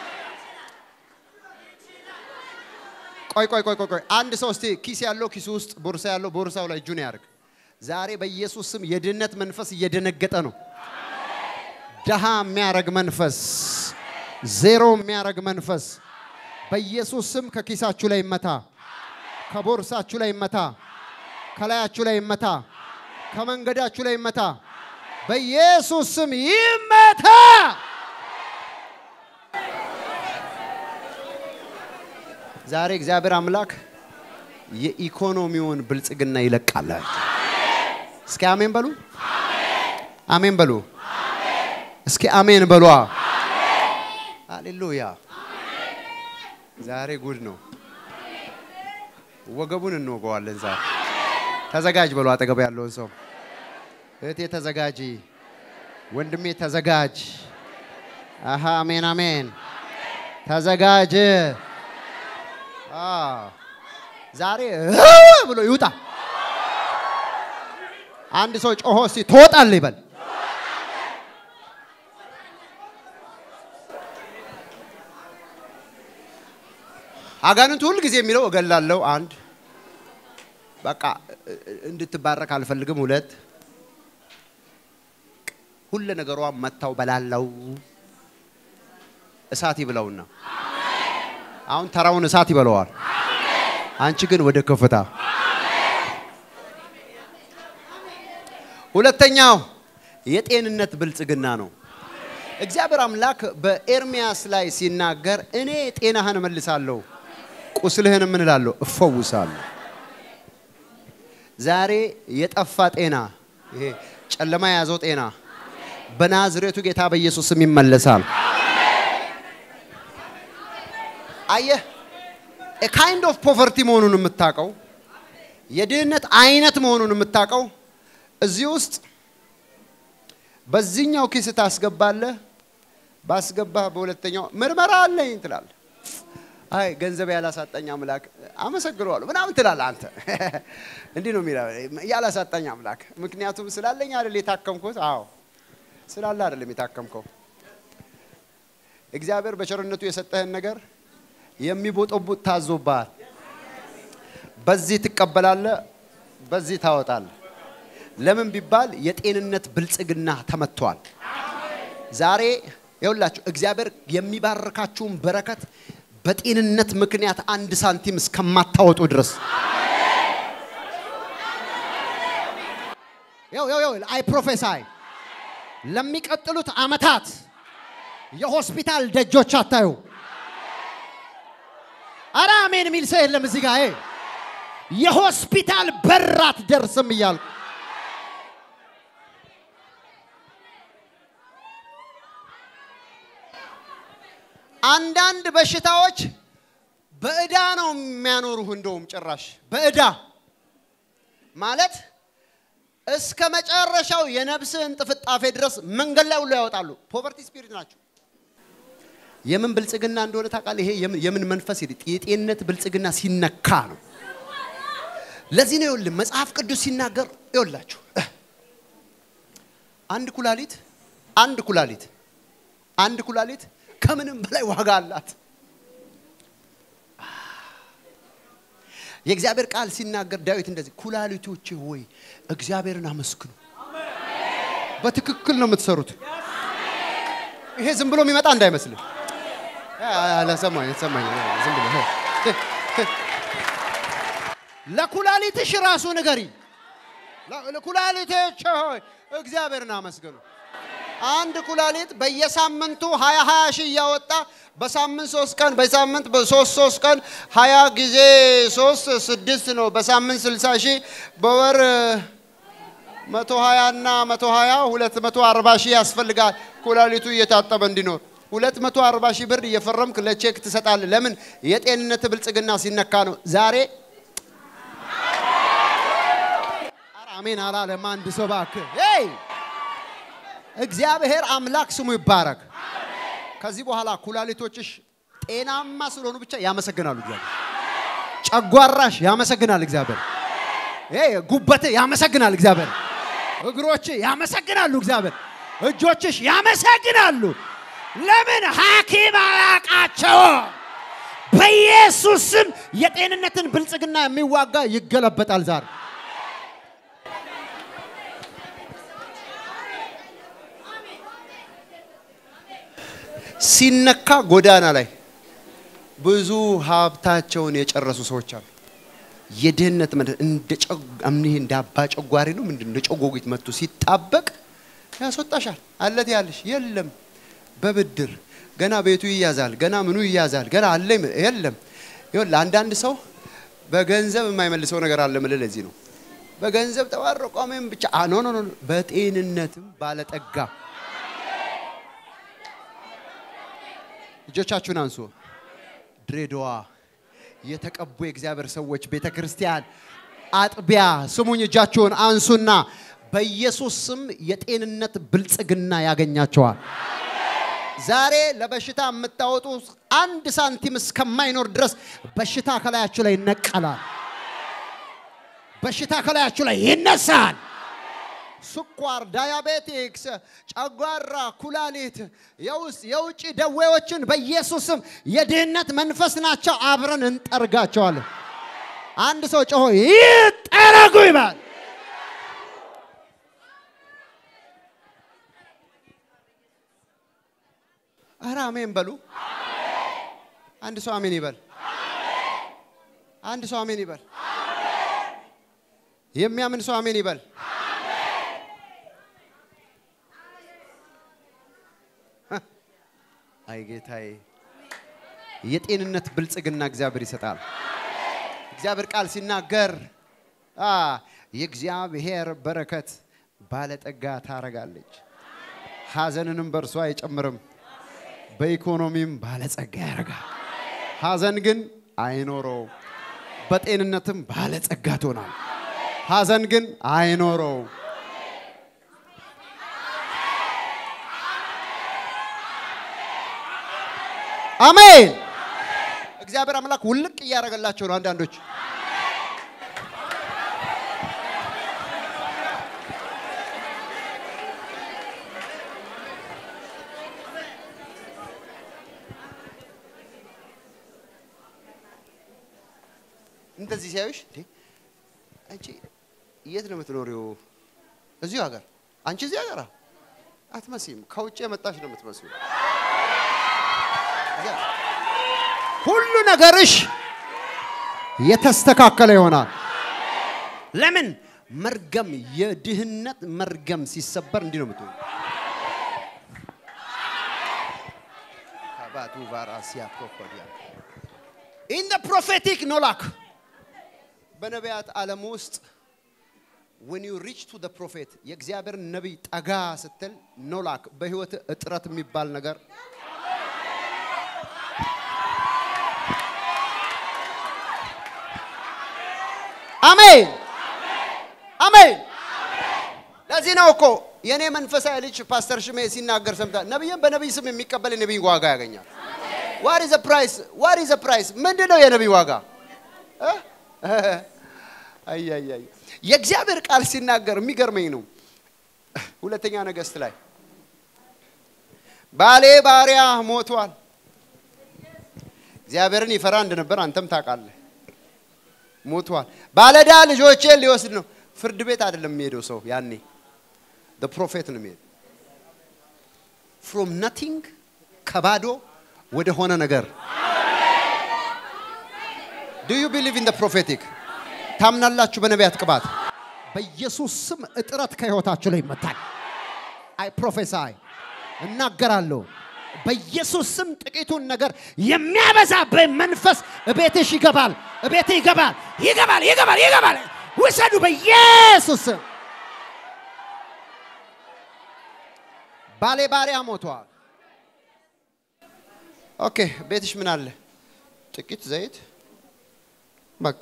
Speaker 1: ቆይ ቆይ ቆይ ቆይ ቆይ አንድ ሰው እስቲ ኪስ ያለው ኪሱ ውስጥ ቦርሳ ያለው ቦርሳው ላይ እጁን ያርግ። ዛሬ በኢየሱስ ስም የድህነት መንፈስ እየደነገጠ ነው። ደሃ የሚያረግ መንፈስ፣ ዜሮ የሚያረግ መንፈስ በኢየሱስ ስም ከኪሳችሁ ላይ ይመታ፣ ከቦርሳችሁ ላይ ይመታ፣ ከላያችሁ ላይ ይመታ፣ ከመንገዳችሁ ላይ ይመታ። በኢየሱስ ስም ይመታ። ዛሬ እግዚአብሔር አምላክ የኢኮኖሚውን ብልጽግና ይለቃላችሁ። እስኪ አሜን በሉ። አሜን በሉ። እስኪ አሜን በሏ። ሃሌሉያ። ዛሬ ጉድ ነው። ወገቡን እንወገዋለን ዛሬ። ተዘጋጅ በሉ አጠገብ ያለውን ሰው እህቴ ተዘጋጂ፣ ወንድሜ ተዘጋጅ። አሃ አሜን አሜን። ተዘጋጅ። ዛሬ ብሎ ይውጣ። አንድ ሰው ጮሆ እስቲ ትወጣለህ ይበል። አጋንንቱ ሁል ጊዜ የሚለው እገላለሁ፣ አንድ በቃ እ- እ- እንድትባረክ አልፈልግም፣ ሁለት ሁለ ነገሯ መታው በላለው እሳት ይብለውና አሁን ተራውን እሳት ይበለዋል። አንቺ ግን ወደ ከፍታ ሁለተኛው የጤንነት ብልጽግና ነው። እግዚአብሔር አምላክ በኤርሚያስ ላይ ሲናገር እኔ ጤናህን እመልሳለሁ፣ ቁስልህን ምን እላለሁ እፈውሳለሁ። ዛሬ የጠፋ ጤና፣ ይሄ ጨለማ የያዘው ጤና በናዝሬቱ ጌታ በኢየሱስ ስም ይመለሳል። አየህ ካይንድ ኦፍ ፖቨርቲ መሆኑን የምታውቀው የድህነት አይነት መሆኑን የምታውቀው እዚህ ውስጥ በዚህኛው ኪስ ታስገባለህ። ባስገባህ በሁለተኛው ምርመራ አለኝ ትላለህ። አይ ገንዘብ ያላሳጣኝ አምላክ አመሰግነዋለሁ ምናምን ትላለህ። አንተ እንዲህ ነው የሚለው ያላሳጣኝ አምላክ። ምክንያቱም ስላለኝ አይደል የታከምኩት? አዎ ስላለ አይደለም የታከምከው። እግዚአብሔር በቸርነቱ የሰጠህን ነገር የሚቦጠቡጥ ታዞብሃል። በዚህ ትቀበላለህ፣ በዚህ ታወጣለህ። ለምን ቢባል የጤንነት ብልጽግና ተመቷል። ዛሬ ይኸውላችሁ እግዚአብሔር የሚባርካችሁን በረከት በጤንነት ምክንያት አንድ ሳንቲም እስከማታወጡ ድረስ
Speaker 2: አይ ፕሮፌሳይ ለሚቀጥሉት አመታት የሆስፒታል ደጆች አታዩ። አረ አሜን የሚል ሰው የለም እዚህ ጋር። ይሄ የሆስፒታል በር አትደርስም እያልኩ
Speaker 1: አንዳንድ በሽታዎች በእዳ ነው የሚያኖሩህ። እንደውም ጭራሽ በእዳ ማለት እስከ መጨረሻው የነፍስህን ጥፍጣፌ ድረስ መንገድ ላይ ሁሉ ያወጣሉ። ፖቨርቲ ስፒሪት ናቸው። የምን ብልጽግና እንደሆነ ታውቃለህ? ይሄ የምን- የምን መንፈስ ሄድ የጤንነት ብልጽግና ሲነካ ነው። ለዚህ ነው ይኸውልህ መጽሐፍ ቅዱስ ሲናገር ይኸውላችሁ አንድ ኩላሊት አንድ ኩላሊት አንድ ኩላሊት ከምንም በላይ ዋጋ አላት። የእግዚአብሔር ቃል ሲናገር ዳዊት እንደዚህ ኩላሊቶቼ ሆይ እግዚአብሔርን አመስግኑ። በትክክል ነው የምትሰሩት። ይሄ ዝም ብሎ የሚመጣ እንዳይመስልህ። ለሰማኝ ሰማኝ ዝም ብሎ
Speaker 2: ለኩላሊትሽ ራሱ ንገሪ።
Speaker 1: ኩላሊቶቼ ሆይ እግዚአብሔርን አመስግኑ። አንድ ኩላሊት በየሳምንቱ ሀያ ሀያ ሺህ እያወጣ በሳምንት ሶስት ቀን በሳምንት በሶስት ሶስት ቀን ሀያ ጊዜ ሶስት ስድስት ነው። በሳምንት ስልሳ ሺህ በወር መቶ ሀያ እና መቶ ሀያ ሁለት መቶ አርባ ሺህ ያስፈልጋል ኩላሊቱ እየታጠበ እንዲኖር። ሁለት መቶ አርባ ሺህ ብር እየፈረምክ ለቼክ ትሰጣለህ። ለምን? የጤንነት ብልጽግና ሲነካ ነው። ዛሬ ኧረ አሜን አላለም አንድ ሰው እባክህ። ሄይ እግዚአብሔር አምላክ ስሙ ይባረክ። ከዚህ በኋላ ኩላሊቶችሽ ጤናማ ስለሆኑ ብቻ ያመሰግናሉ እግዚአብሔር። ጨጓራሽ ያመሰግናል እግዚአብሔር። ይሄ ጉበት ያመሰግናል እግዚአብሔር።
Speaker 2: እግሮች ያመሰግናሉ እግዚአብሔር። እጆችሽ ያመሰግናሉ። ለምን ሐኪም አያውቃቸው? በኢየሱስ ስም የጤንነትን ብልጽግና የሚዋጋ ይገለበጣል ዛሬ።
Speaker 1: ሲነካ ጎዳና ላይ ብዙ ሀብታቸውን የጨረሱ ሰዎች አሉ። የድህነት መደ እንደ ጨግ- እምኔ እንደ አባ ጨጓሪ ነው ምንድን እንደ ጨጎጊት መጥቶ ሲጣበቅ ያስወጣሻል። አለት ያለሽ የለም በብድር ገና ቤቱ ይያዛል፣ ገና ምኑ ይያዛል፣ ገና አለ ይም- የለም። ይኸውልህ አንዳንድ ሰው በገንዘብ የማይመልሰው ነገር አለ ምልህ ለዚህ ነው። በገንዘብ ተባረቆ አሜን ብቻ አ ኖ ኖ ኖ በጤንነትም ባለጠጋ እጆቻችሁን አንሱ። ድሬዳዋ የተቀቡ የእግዚአብሔር ሰዎች ቤተ ክርስቲያን አጥቢያ ስሙኝ፣ እጃችሁን አንሱና በኢየሱስ ስም የጤንነት ብልጽግና ያገኛቸዋል። ዛሬ ለበሽታ የምታወጡ አንድ ሳንቲም እስከማይኖር ድረስ በሽታ ከላያችሁ ላይ ይነቀላል። በሽታ ከላያችሁ ላይ ይነሳል። ስኳር፣ ዳያቤቲክስ፣ ጨጓራ፣ ኩላሊት፣ የውስጥ የውጭ ደዌዎችን በኢየሱስም የድህነት መንፈስ ናቸው። አብረን እንጠርጋቸዋለን። አንድ ሰው ጮሆ ይጠረጉ ይባል። ኧረ አሜን በሉ። አንድ ሰው አሜን ይበል። አንድ ሰው አሜን ይበል። የሚያምን ሰው አሜን ይበል። አይ ጌታዬ፣ የጤንነት ብልጽግና እግዚአብሔር ይሰጣል። እግዚአብሔር ቃል ሲናገር አ የእግዚአብሔር በረከት ባለጠጋ ታረጋለች፣ ሐዘንንም በእርሷ አይጨምርም፣ በኢኮኖሚም ባለጸጋ ያደርጋል። ሐዘን ግን አይኖረው፣ በጤንነትም ባለጸጋ ትሆናል። ሐዘን ግን አይኖረው። አሜን። እግዚአብሔር አምላክ ውልቅ እያደረገላቸው ነው አንዳንዶች እንደዚህ ሲያዩሽ እንዴ አንቺ የት ነው የምትኖሪው? እዚሁ ሀገር። አንቺ እዚህ ሀገር አትመሲም። ከውጭ የመጣሽ ነው የምትመስሉ። ሁሉ ነገርሽ የተስተካከለ ይሆናል። ለምን? መርገም የድህነት መርገም ሲሰበር እንዲህ ነው የምትሆኑ። ከባቱ ቫራሲያ ፕሮፖዲያ ኢን ደ ፕሮፌቲክ ኖላክ በነቢያት ዓለም ውስጥ when you reach to the prophet የእግዚአብሔር ነቢይ ጠጋ ስትል ኖላክ በህይወት እጥረት የሚባል ነገር አሜን አሜን። ለዚህ ነው እኮ የእኔ መንፈሳዊ ልጅ ፓስተር ሽሜ ሲናገር ሰምታ ነቢይን በነቢይ ስም የሚቀበል የነቢይ ዋጋ ያገኛል። ዋት ኢዝ ፕራይስ? ዋት ኢዝ ፕራይስ? ምንድን ነው የነቢይ ዋጋ? አያያይ የእግዚአብሔር ቃል ሲናገር የሚገርመኝ ነው። ሁለተኛ ነገሥት ላይ ባሌ ባሪያ ሞቷል። እግዚአብሔርን ይፈራ እንደነበር አንተም ታውቃለህ። ሞቷል። ባለዳ ልጆቼን ሊወስድ ነው። ፍርድ ቤት አይደለም የሚሄደው ሰው ያኔ ፕሮፌት ነው የሚሄድ ፍሮም ነቲንግ ከባዶ ወደ ሆነ ነገር ዱ ዩ ቢሊቭ ኢን ፕሮፌቲክ ታምናላችሁ? በነቢያት ቅባት በኢየሱስ ስም እጥረት ከህይወታችሁ ላይ ይመታል። አይ ፕሮፌሳይ እናገራለሁ። በኢየሱስ ስም ጥቂቱን ነገር የሚያበዛብህ መንፈስ እቤትሽ ይገባል፣ እቤት ይገባል፣ ይገባል፣ ይገባል፣ ይገባል። ውሰዱ በኢየሱስ ስም። ባሌ ባሪያ ሞቷል። ኦኬ፣ ቤትሽ ምን አለ? ጥቂት ዘይት፣ በቃ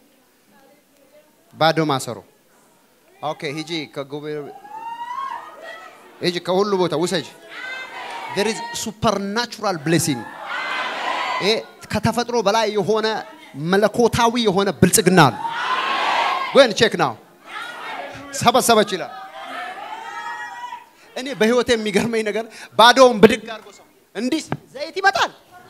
Speaker 1: ባዶ ማሰሮ። ኦኬ፣ ሂጂ ከጉባኤ ሂጂ፣ ከሁሉ ቦታ ውሰጅ። there is supernatural blessing ይሄ ከተፈጥሮ በላይ የሆነ መለኮታዊ የሆነ ብልጽግና አለ። ጎን ቼክ ናው ሰበሰበች ይላል። እኔ በህይወት የሚገርመኝ ነገር ባዶውን ብድግ አድርጎ ሰው እንዲህ ዘይት ይመጣል።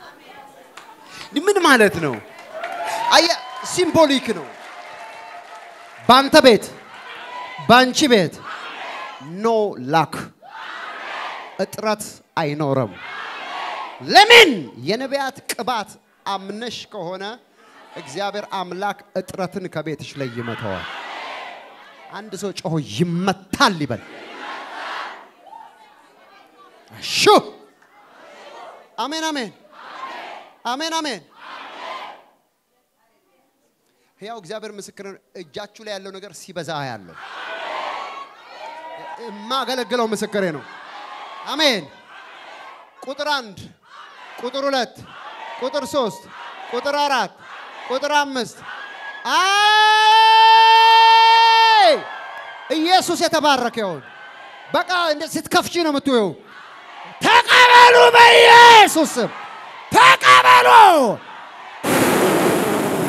Speaker 1: ምን ማለት ነው? አየ ሲምቦሊክ ነው። ባንተ ቤት ባንቺ ቤት ኖ ላክ እጥረት አይኖርም። ለምን? የነቢያት ቅባት አምነሽ ከሆነ እግዚአብሔር አምላክ እጥረትን ከቤትሽ ላይ ይመተዋል። አንድ ሰው ጮሆ ይመታል ይበል። ሹ አሜን፣ አሜን፣ አሜን፣ አሜን። ሕያው እግዚአብሔር ምስክር ነው። እጃችሁ ላይ ያለው ነገር ሲበዛ ያለው የማገለግለው ምስክሬ ነው። አሜን። ቁጥር አንድ፣ ቁጥር ሁለት፣ ቁጥር ሶስት፣ ቁጥር አራት፣ ቁጥር አምስት። አይ ኢየሱስ የተባረከ ይሁን። በቃ እንደ ስትከፍቺ ነው የምትውየው። ተቀበሉ፣ በኢየሱስ ስም ተቀበሉ።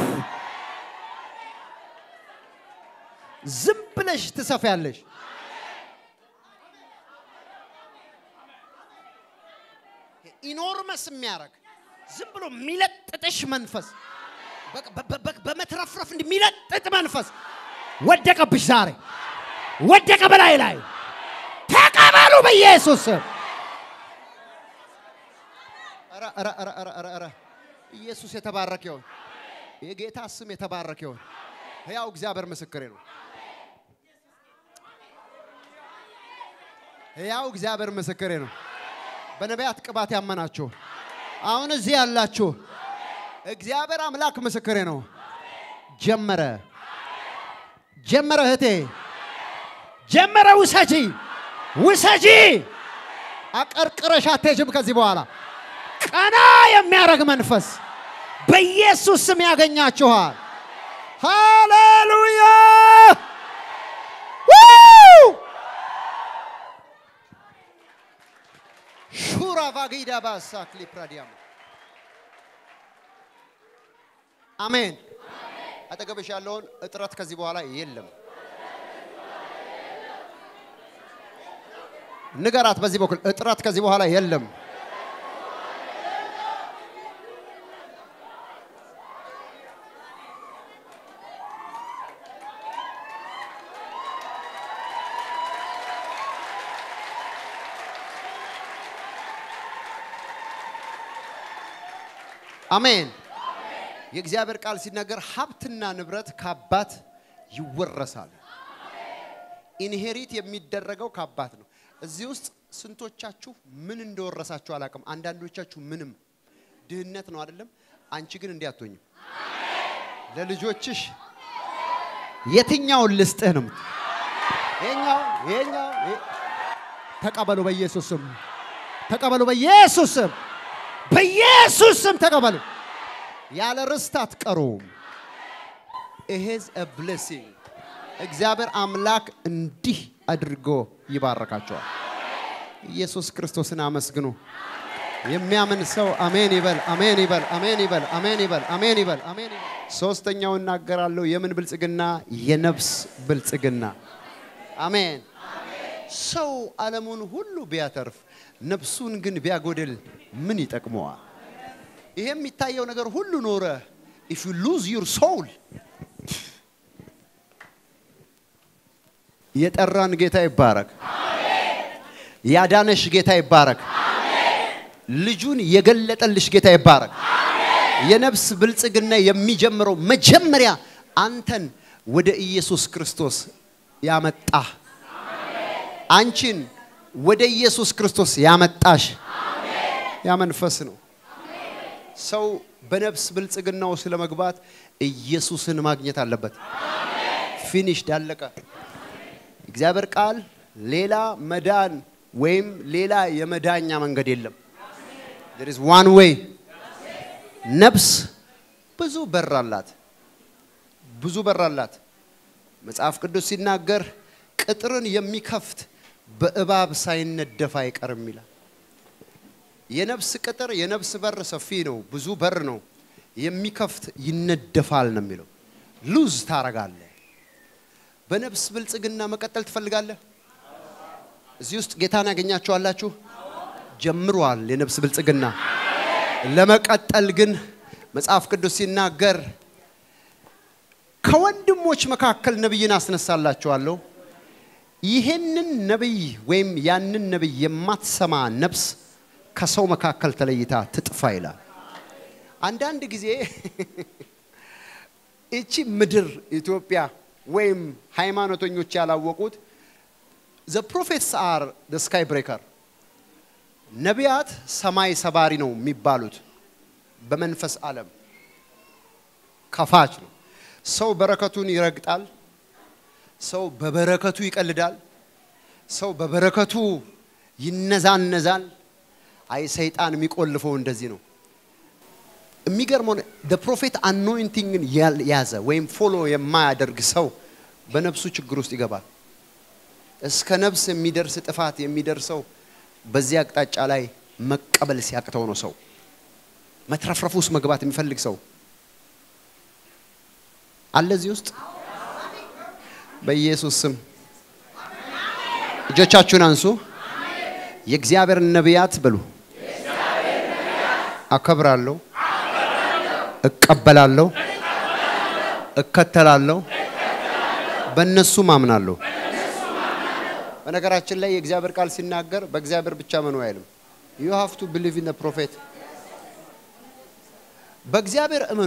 Speaker 1: ዝም ብለሽ ትሰፊያለሽ። ኢኖርመስ የሚያደርግ ዝም ብሎ የሚለጥጥሽ መንፈስ በ- በ- በ- በመትረፍረፍ እንዲህ የሚለጥጥ መንፈስ
Speaker 2: ወደቀብሽ ዛሬ ወደቀ በላይ ላይ ተቀበሉ በኢየሱስ ስም።
Speaker 1: ኧረ ኧረ ኧረ ኧረ ኧረ ኧረ ኢየሱስ የተባረከ ይሁን። የጌታ ስም የተባረከ ይሁን። ሕያው እግዚአብሔር ምስክሬ ነው። ሕያው እግዚአብሔር ምስክሬ ነው። በነቢያት ቅባት ያመናችሁ አሁን እዚህ ያላችሁ እግዚአብሔር አምላክ ምስክሬ ነው።
Speaker 2: ጀመረ ጀመረ እህቴ ጀመረ። ውሰጂ ውሰጂ። አቀርቅረሽ አትሄጂም ከዚህ በኋላ ቀና የሚያደርግ መንፈስ በኢየሱስ ስም ያገኛችኋል። ሃሌሉያ! ው!
Speaker 1: ሹራ ቫጊዳ ባሳ ክሊፕራዲያም አሜን። አጠገብሽ ያለውን እጥረት ከዚህ በኋላ የለም። ንገራት። በዚህ በኩል እጥረት ከዚህ በኋላ የለም። አሜን። የእግዚአብሔር ቃል ሲናገር ሀብትና ንብረት ከአባት ይወረሳል። ኢንሄሪት የሚደረገው ከአባት ነው። እዚህ ውስጥ ስንቶቻችሁ ምን እንደወረሳችሁ አላውቅም። አንዳንዶቻችሁ ምንም ድህነት ነው አይደለም። አንቺ ግን እንዲህ አትሆኝም። ለልጆችሽ
Speaker 2: የትኛውን ልስጥህ ነው?
Speaker 1: ይሄኛው ይሄኛው ይሄ-
Speaker 2: ተቀበሉ በኢየሱስ ስም። ተቀበሉ በኢየሱስ ስም። በኢየሱስ ስም ተቀበሉ።
Speaker 1: ያለ ርስት አትቀሩም። ይሄዝ a blessing እግዚአብሔር አምላክ እንዲህ አድርጎ ይባረካቸዋል። ኢየሱስ ክርስቶስን አመስግኑ። የሚያምን ሰው አሜን ይበል፣ አሜን ይበል፣ አሜን ይበል፣ አሜን ይበል፣ አሜን ይበል፣ አሜን ይበል። ሶስተኛው እናገራለሁ። የምን ብልጽግና? የነፍስ ብልጽግና። አሜን። ሰው ዓለሙን ሁሉ ቢያተርፍ ነፍሱን ግን ቢያጎድል ምን ይጠቅመዋል? ይሄ የሚታየው ነገር ሁሉ ኖረ if you lose your soul የጠራን ጌታ ይባረክ። ያዳነሽ ጌታ ይባረክ። ልጁን የገለጠልሽ ጌታ ይባረክ። የነፍስ ብልጽግና የሚጀምረው መጀመሪያ አንተን ወደ ኢየሱስ ክርስቶስ ያመጣ አንቺን ወደ ኢየሱስ ክርስቶስ ያመጣሽ ያ መንፈስ ነው። ሰው በነፍስ ብልጽግና ውስጥ ለመግባት ኢየሱስን ማግኘት አለበት። ፊኒሽድ አለቀ። እግዚአብሔር ቃል ሌላ መዳን ወይም ሌላ የመዳኛ መንገድ የለም። there is one way ነፍስ ብዙ በር አላት። ብዙ በር አላት። መጽሐፍ ቅዱስ ሲናገር ቅጥርን የሚከፍት በእባብ ሳይነደፍ አይቀርም ይላል። የነፍስ ቅጥር የነፍስ በር ሰፊ ነው፣ ብዙ በር ነው። የሚከፍት ይነደፋል ነው የሚለው። ሉዝ ታረጋለህ። በነፍስ ብልጽግና መቀጠል ትፈልጋለህ? እዚህ ውስጥ ጌታን ያገኛችኋላችሁ? ጀምሯል የነፍስ ብልጽግና። ለመቀጠል ግን መጽሐፍ ቅዱስ ሲናገር ከወንድሞች መካከል ነቢይን አስነሳላችኋለሁ ይህንን ነቢይ ወይም ያንን ነቢይ የማትሰማ ነፍስ ከሰው መካከል ተለይታ ትጥፋ ይላል። አንዳንድ ጊዜ እቺ ምድር ኢትዮጵያ ወይም ሃይማኖተኞች ያላወቁት ዘ ፕሮፌትስ አር ዘ ስካይ ብሬከር ነቢያት ሰማይ ሰባሪ ነው የሚባሉት በመንፈስ ዓለም ከፋች ነው። ሰው በረከቱን ይረግጣል። ሰው በበረከቱ ይቀልዳል። ሰው በበረከቱ ይነዛነዛል። አይ ሰይጣን የሚቆልፈው እንደዚህ ነው። የሚገርመው ደ ፕሮፌት አኖይንቲንግን ያዘ ወይም ፎሎ የማያደርግ ሰው በነፍሱ ችግር ውስጥ ይገባል። እስከ ነፍስ የሚደርስ ጥፋት የሚደርሰው በዚህ አቅጣጫ ላይ መቀበል ሲያቅተው ነው። ሰው መትረፍረፍ ውስጥ መግባት የሚፈልግ ሰው አለ እዚህ ውስጥ በኢየሱስ ስም እጆቻችሁን አንሱ። የእግዚአብሔር ነቢያት በሉ አከብራለሁ፣ እቀበላለሁ፣ እከተላለሁ፣ በእነሱም አምናለሁ። በነገራችን ላይ የእግዚአብሔር ቃል ሲናገር በእግዚአብሔር ብቻ መኑ አይልም። ዩ ሃቭ ቱ ቢሊቭ ኢን ፕሮፌት። በእግዚአብሔር እመኑ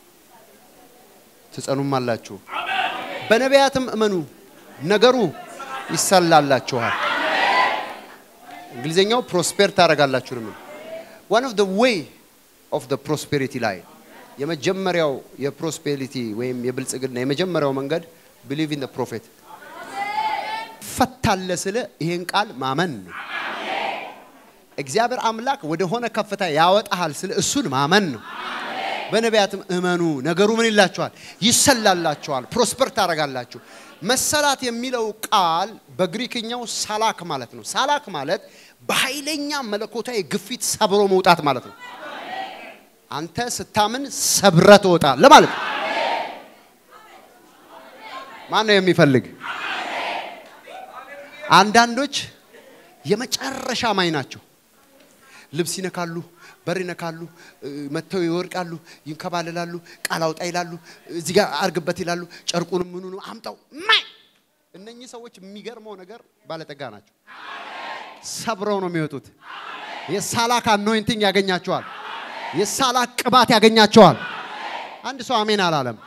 Speaker 1: ትጸኑም አላችሁ፣ በነቢያትም እመኑ ነገሩ ይሰላላችኋል። እንግሊዝኛው ፕሮስፔር ታደርጋላችሁ ነው። ዋን ኦፍ ዘ ዌይ ኦፍ ዘ ፕሮስፔሪቲ ላይ የመጀመሪያው የፕሮስፔሪቲ ወይም የብልጽግና የመጀመሪያው መንገድ ቢሊቭ ኢን ፕሮፌት ፈታለ ስለ ይሄን ቃል ማመን ነው። እግዚአብሔር አምላክ ወደ ሆነ ከፍታ ያወጣሃል ስለ እሱን ማመን ነው። በነቢያትም እመኑ ነገሩ ምን ይላችኋል? ይሰላላችኋል፣ ፕሮስፐር ታደርጋላችሁ። መሰላት የሚለው ቃል በግሪክኛው ሳላክ ማለት ነው። ሳላክ ማለት በኃይለኛ መለኮታዊ ግፊት ሰብሮ መውጣት ማለት ነው። አንተ ስታምን ሰብረ ትወጣለህ ማለት ነው። ማን ነው የሚፈልግ? አንዳንዶች የመጨረሻ ማኝ ናቸው። ልብስ ይነካሉ፣ በር ይነካሉ፣ መጥተው ይወርቃሉ፣ ይንከባለላሉ፣ ቃል አውጣ ይላሉ፣ እዚህ ጋር አርግበት ይላሉ፣ ጨርቁንም ምኑን አምጣው ማይ። እነኚህ ሰዎች የሚገርመው ነገር ባለጠጋ ናቸው። ሰብረው ነው የሚወጡት። የሳላክ አኖይንቲንግ ያገኛቸዋል። የሳላክ ቅባት ያገኛቸዋል። አንድ ሰው አሜን አላለም።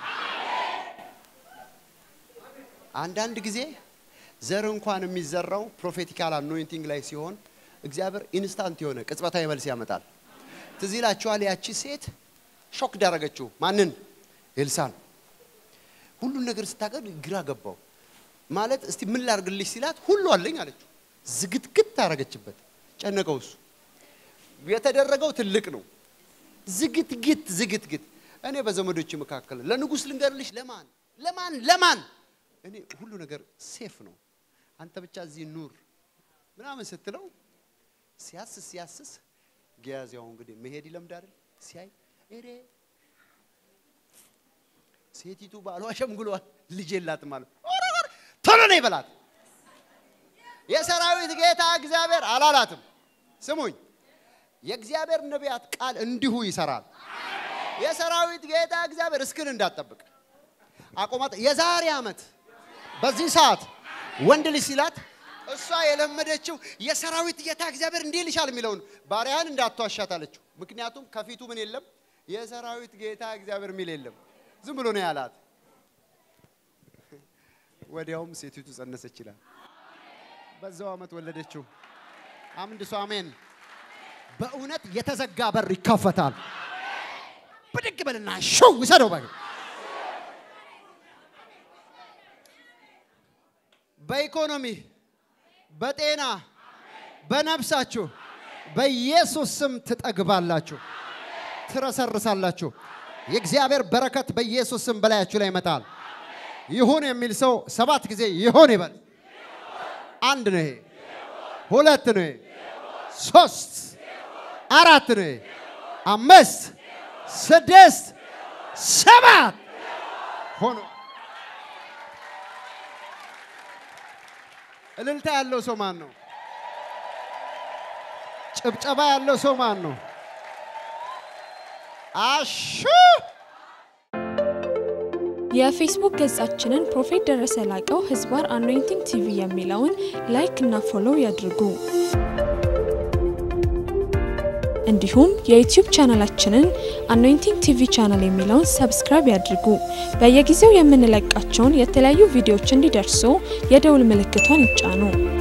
Speaker 1: አንዳንድ ጊዜ ዘር እንኳን የሚዘራው ፕሮፌቲካል አኖይንቲንግ ላይ ሲሆን እግዚአብሔር ኢንስታንት የሆነ ቅጽበታዊ መልስ ያመጣል። ትዝ ይላችኋል፣ ያቺ ሴት ሾክ ዳረገችው። ማንን? ኤልሳን። ሁሉን ነገር ስታገድ ግራ ገባው። ማለት እስቲ ምን ላርግልሽ ሲላት ሁሉ አለኝ አለችው። ዝግትግት ታረገችበት። ጨነቀው። እሱ የተደረገው ትልቅ ነው። ዝግትግት ዝግትግት። እኔ በዘመዶች መካከል ለንጉሥ ልንገርልሽ። ለማን ለማን ለማን? እኔ ሁሉ ነገር ሴፍ ነው፣ አንተ ብቻ እዚህ ኑር ምናምን ስትለው ሲያስስ ሲያስስ ጊያዚያው እንግዲህ መሄድ ይለምድ አይደል? ሲያይ እሬ ሴቲቱ ባሏ ሸምግሏል፣ ልጅ የላትም ማለት ቶሎ ነው ይበላት። የሰራዊት ጌታ እግዚአብሔር አላላትም። ስሙኝ፣ የእግዚአብሔር ነቢያት ቃል እንዲሁ ይሰራል። የሰራዊት ጌታ እግዚአብሔር እስክን እንዳትጠብቅ አቆማት። የዛሬ ዓመት በዚህ ሰዓት ወንድ ልጅ ሲላት እሷ የለመደችው የሰራዊት ጌታ እግዚአብሔር እንዲህ ይልሻል የሚለውን ባሪያን እንዳትዋሻት አለችው። ምክንያቱም ከፊቱ ምን የለም? የሰራዊት ጌታ እግዚአብሔር የሚል የለም። ዝም ብሎ ነው ያላት። ወዲያውም ሴቲቱ ጸነሰች ይላል። በዛው ዓመት ወለደችው። አምድ ሰው አሜን።
Speaker 2: በእውነት የተዘጋ በር ይከፈታል። ብድግ በልና ሾው ውሰደው በግ
Speaker 1: በኢኮኖሚ በጤና በነፍሳችሁ
Speaker 2: በኢየሱስ ስም ትጠግባላችሁ፣ ትረሰርሳላችሁ። የእግዚአብሔር በረከት በኢየሱስ ስም በላያችሁ ላይ ይመጣል። ይሁን የሚል ሰው ሰባት ጊዜ ይሁን ይበል። አንድ ነው ይሄ፣ ሁለት ነው ይሄ፣ ሶስት አራት ነው ይሄ፣ አምስት ስድስት ሰባት ሆኖ
Speaker 1: እልልታ ያለው ሰው ማን ነው?
Speaker 2: ጭብጨባ ያለው ሰው ማን ነው?
Speaker 1: አሹ
Speaker 3: የፌስቡክ ገጻችንን ፕሮፌት ደረሰ ላቀው ህዝባር አኖይንቲንግ ቲቪ የሚለውን ላይክ እና ፎሎው ያድርጉ። እንዲሁም የዩቲዩብ ቻናላችንን አኖይንቲንግ ቲቪ ቻናል የሚለውን ሰብስክራይብ ያድርጉ። በየጊዜው የምንለቃቸውን የተለያዩ ቪዲዮዎች እንዲደርሱ የደውል ምልክቷን ይጫኑ።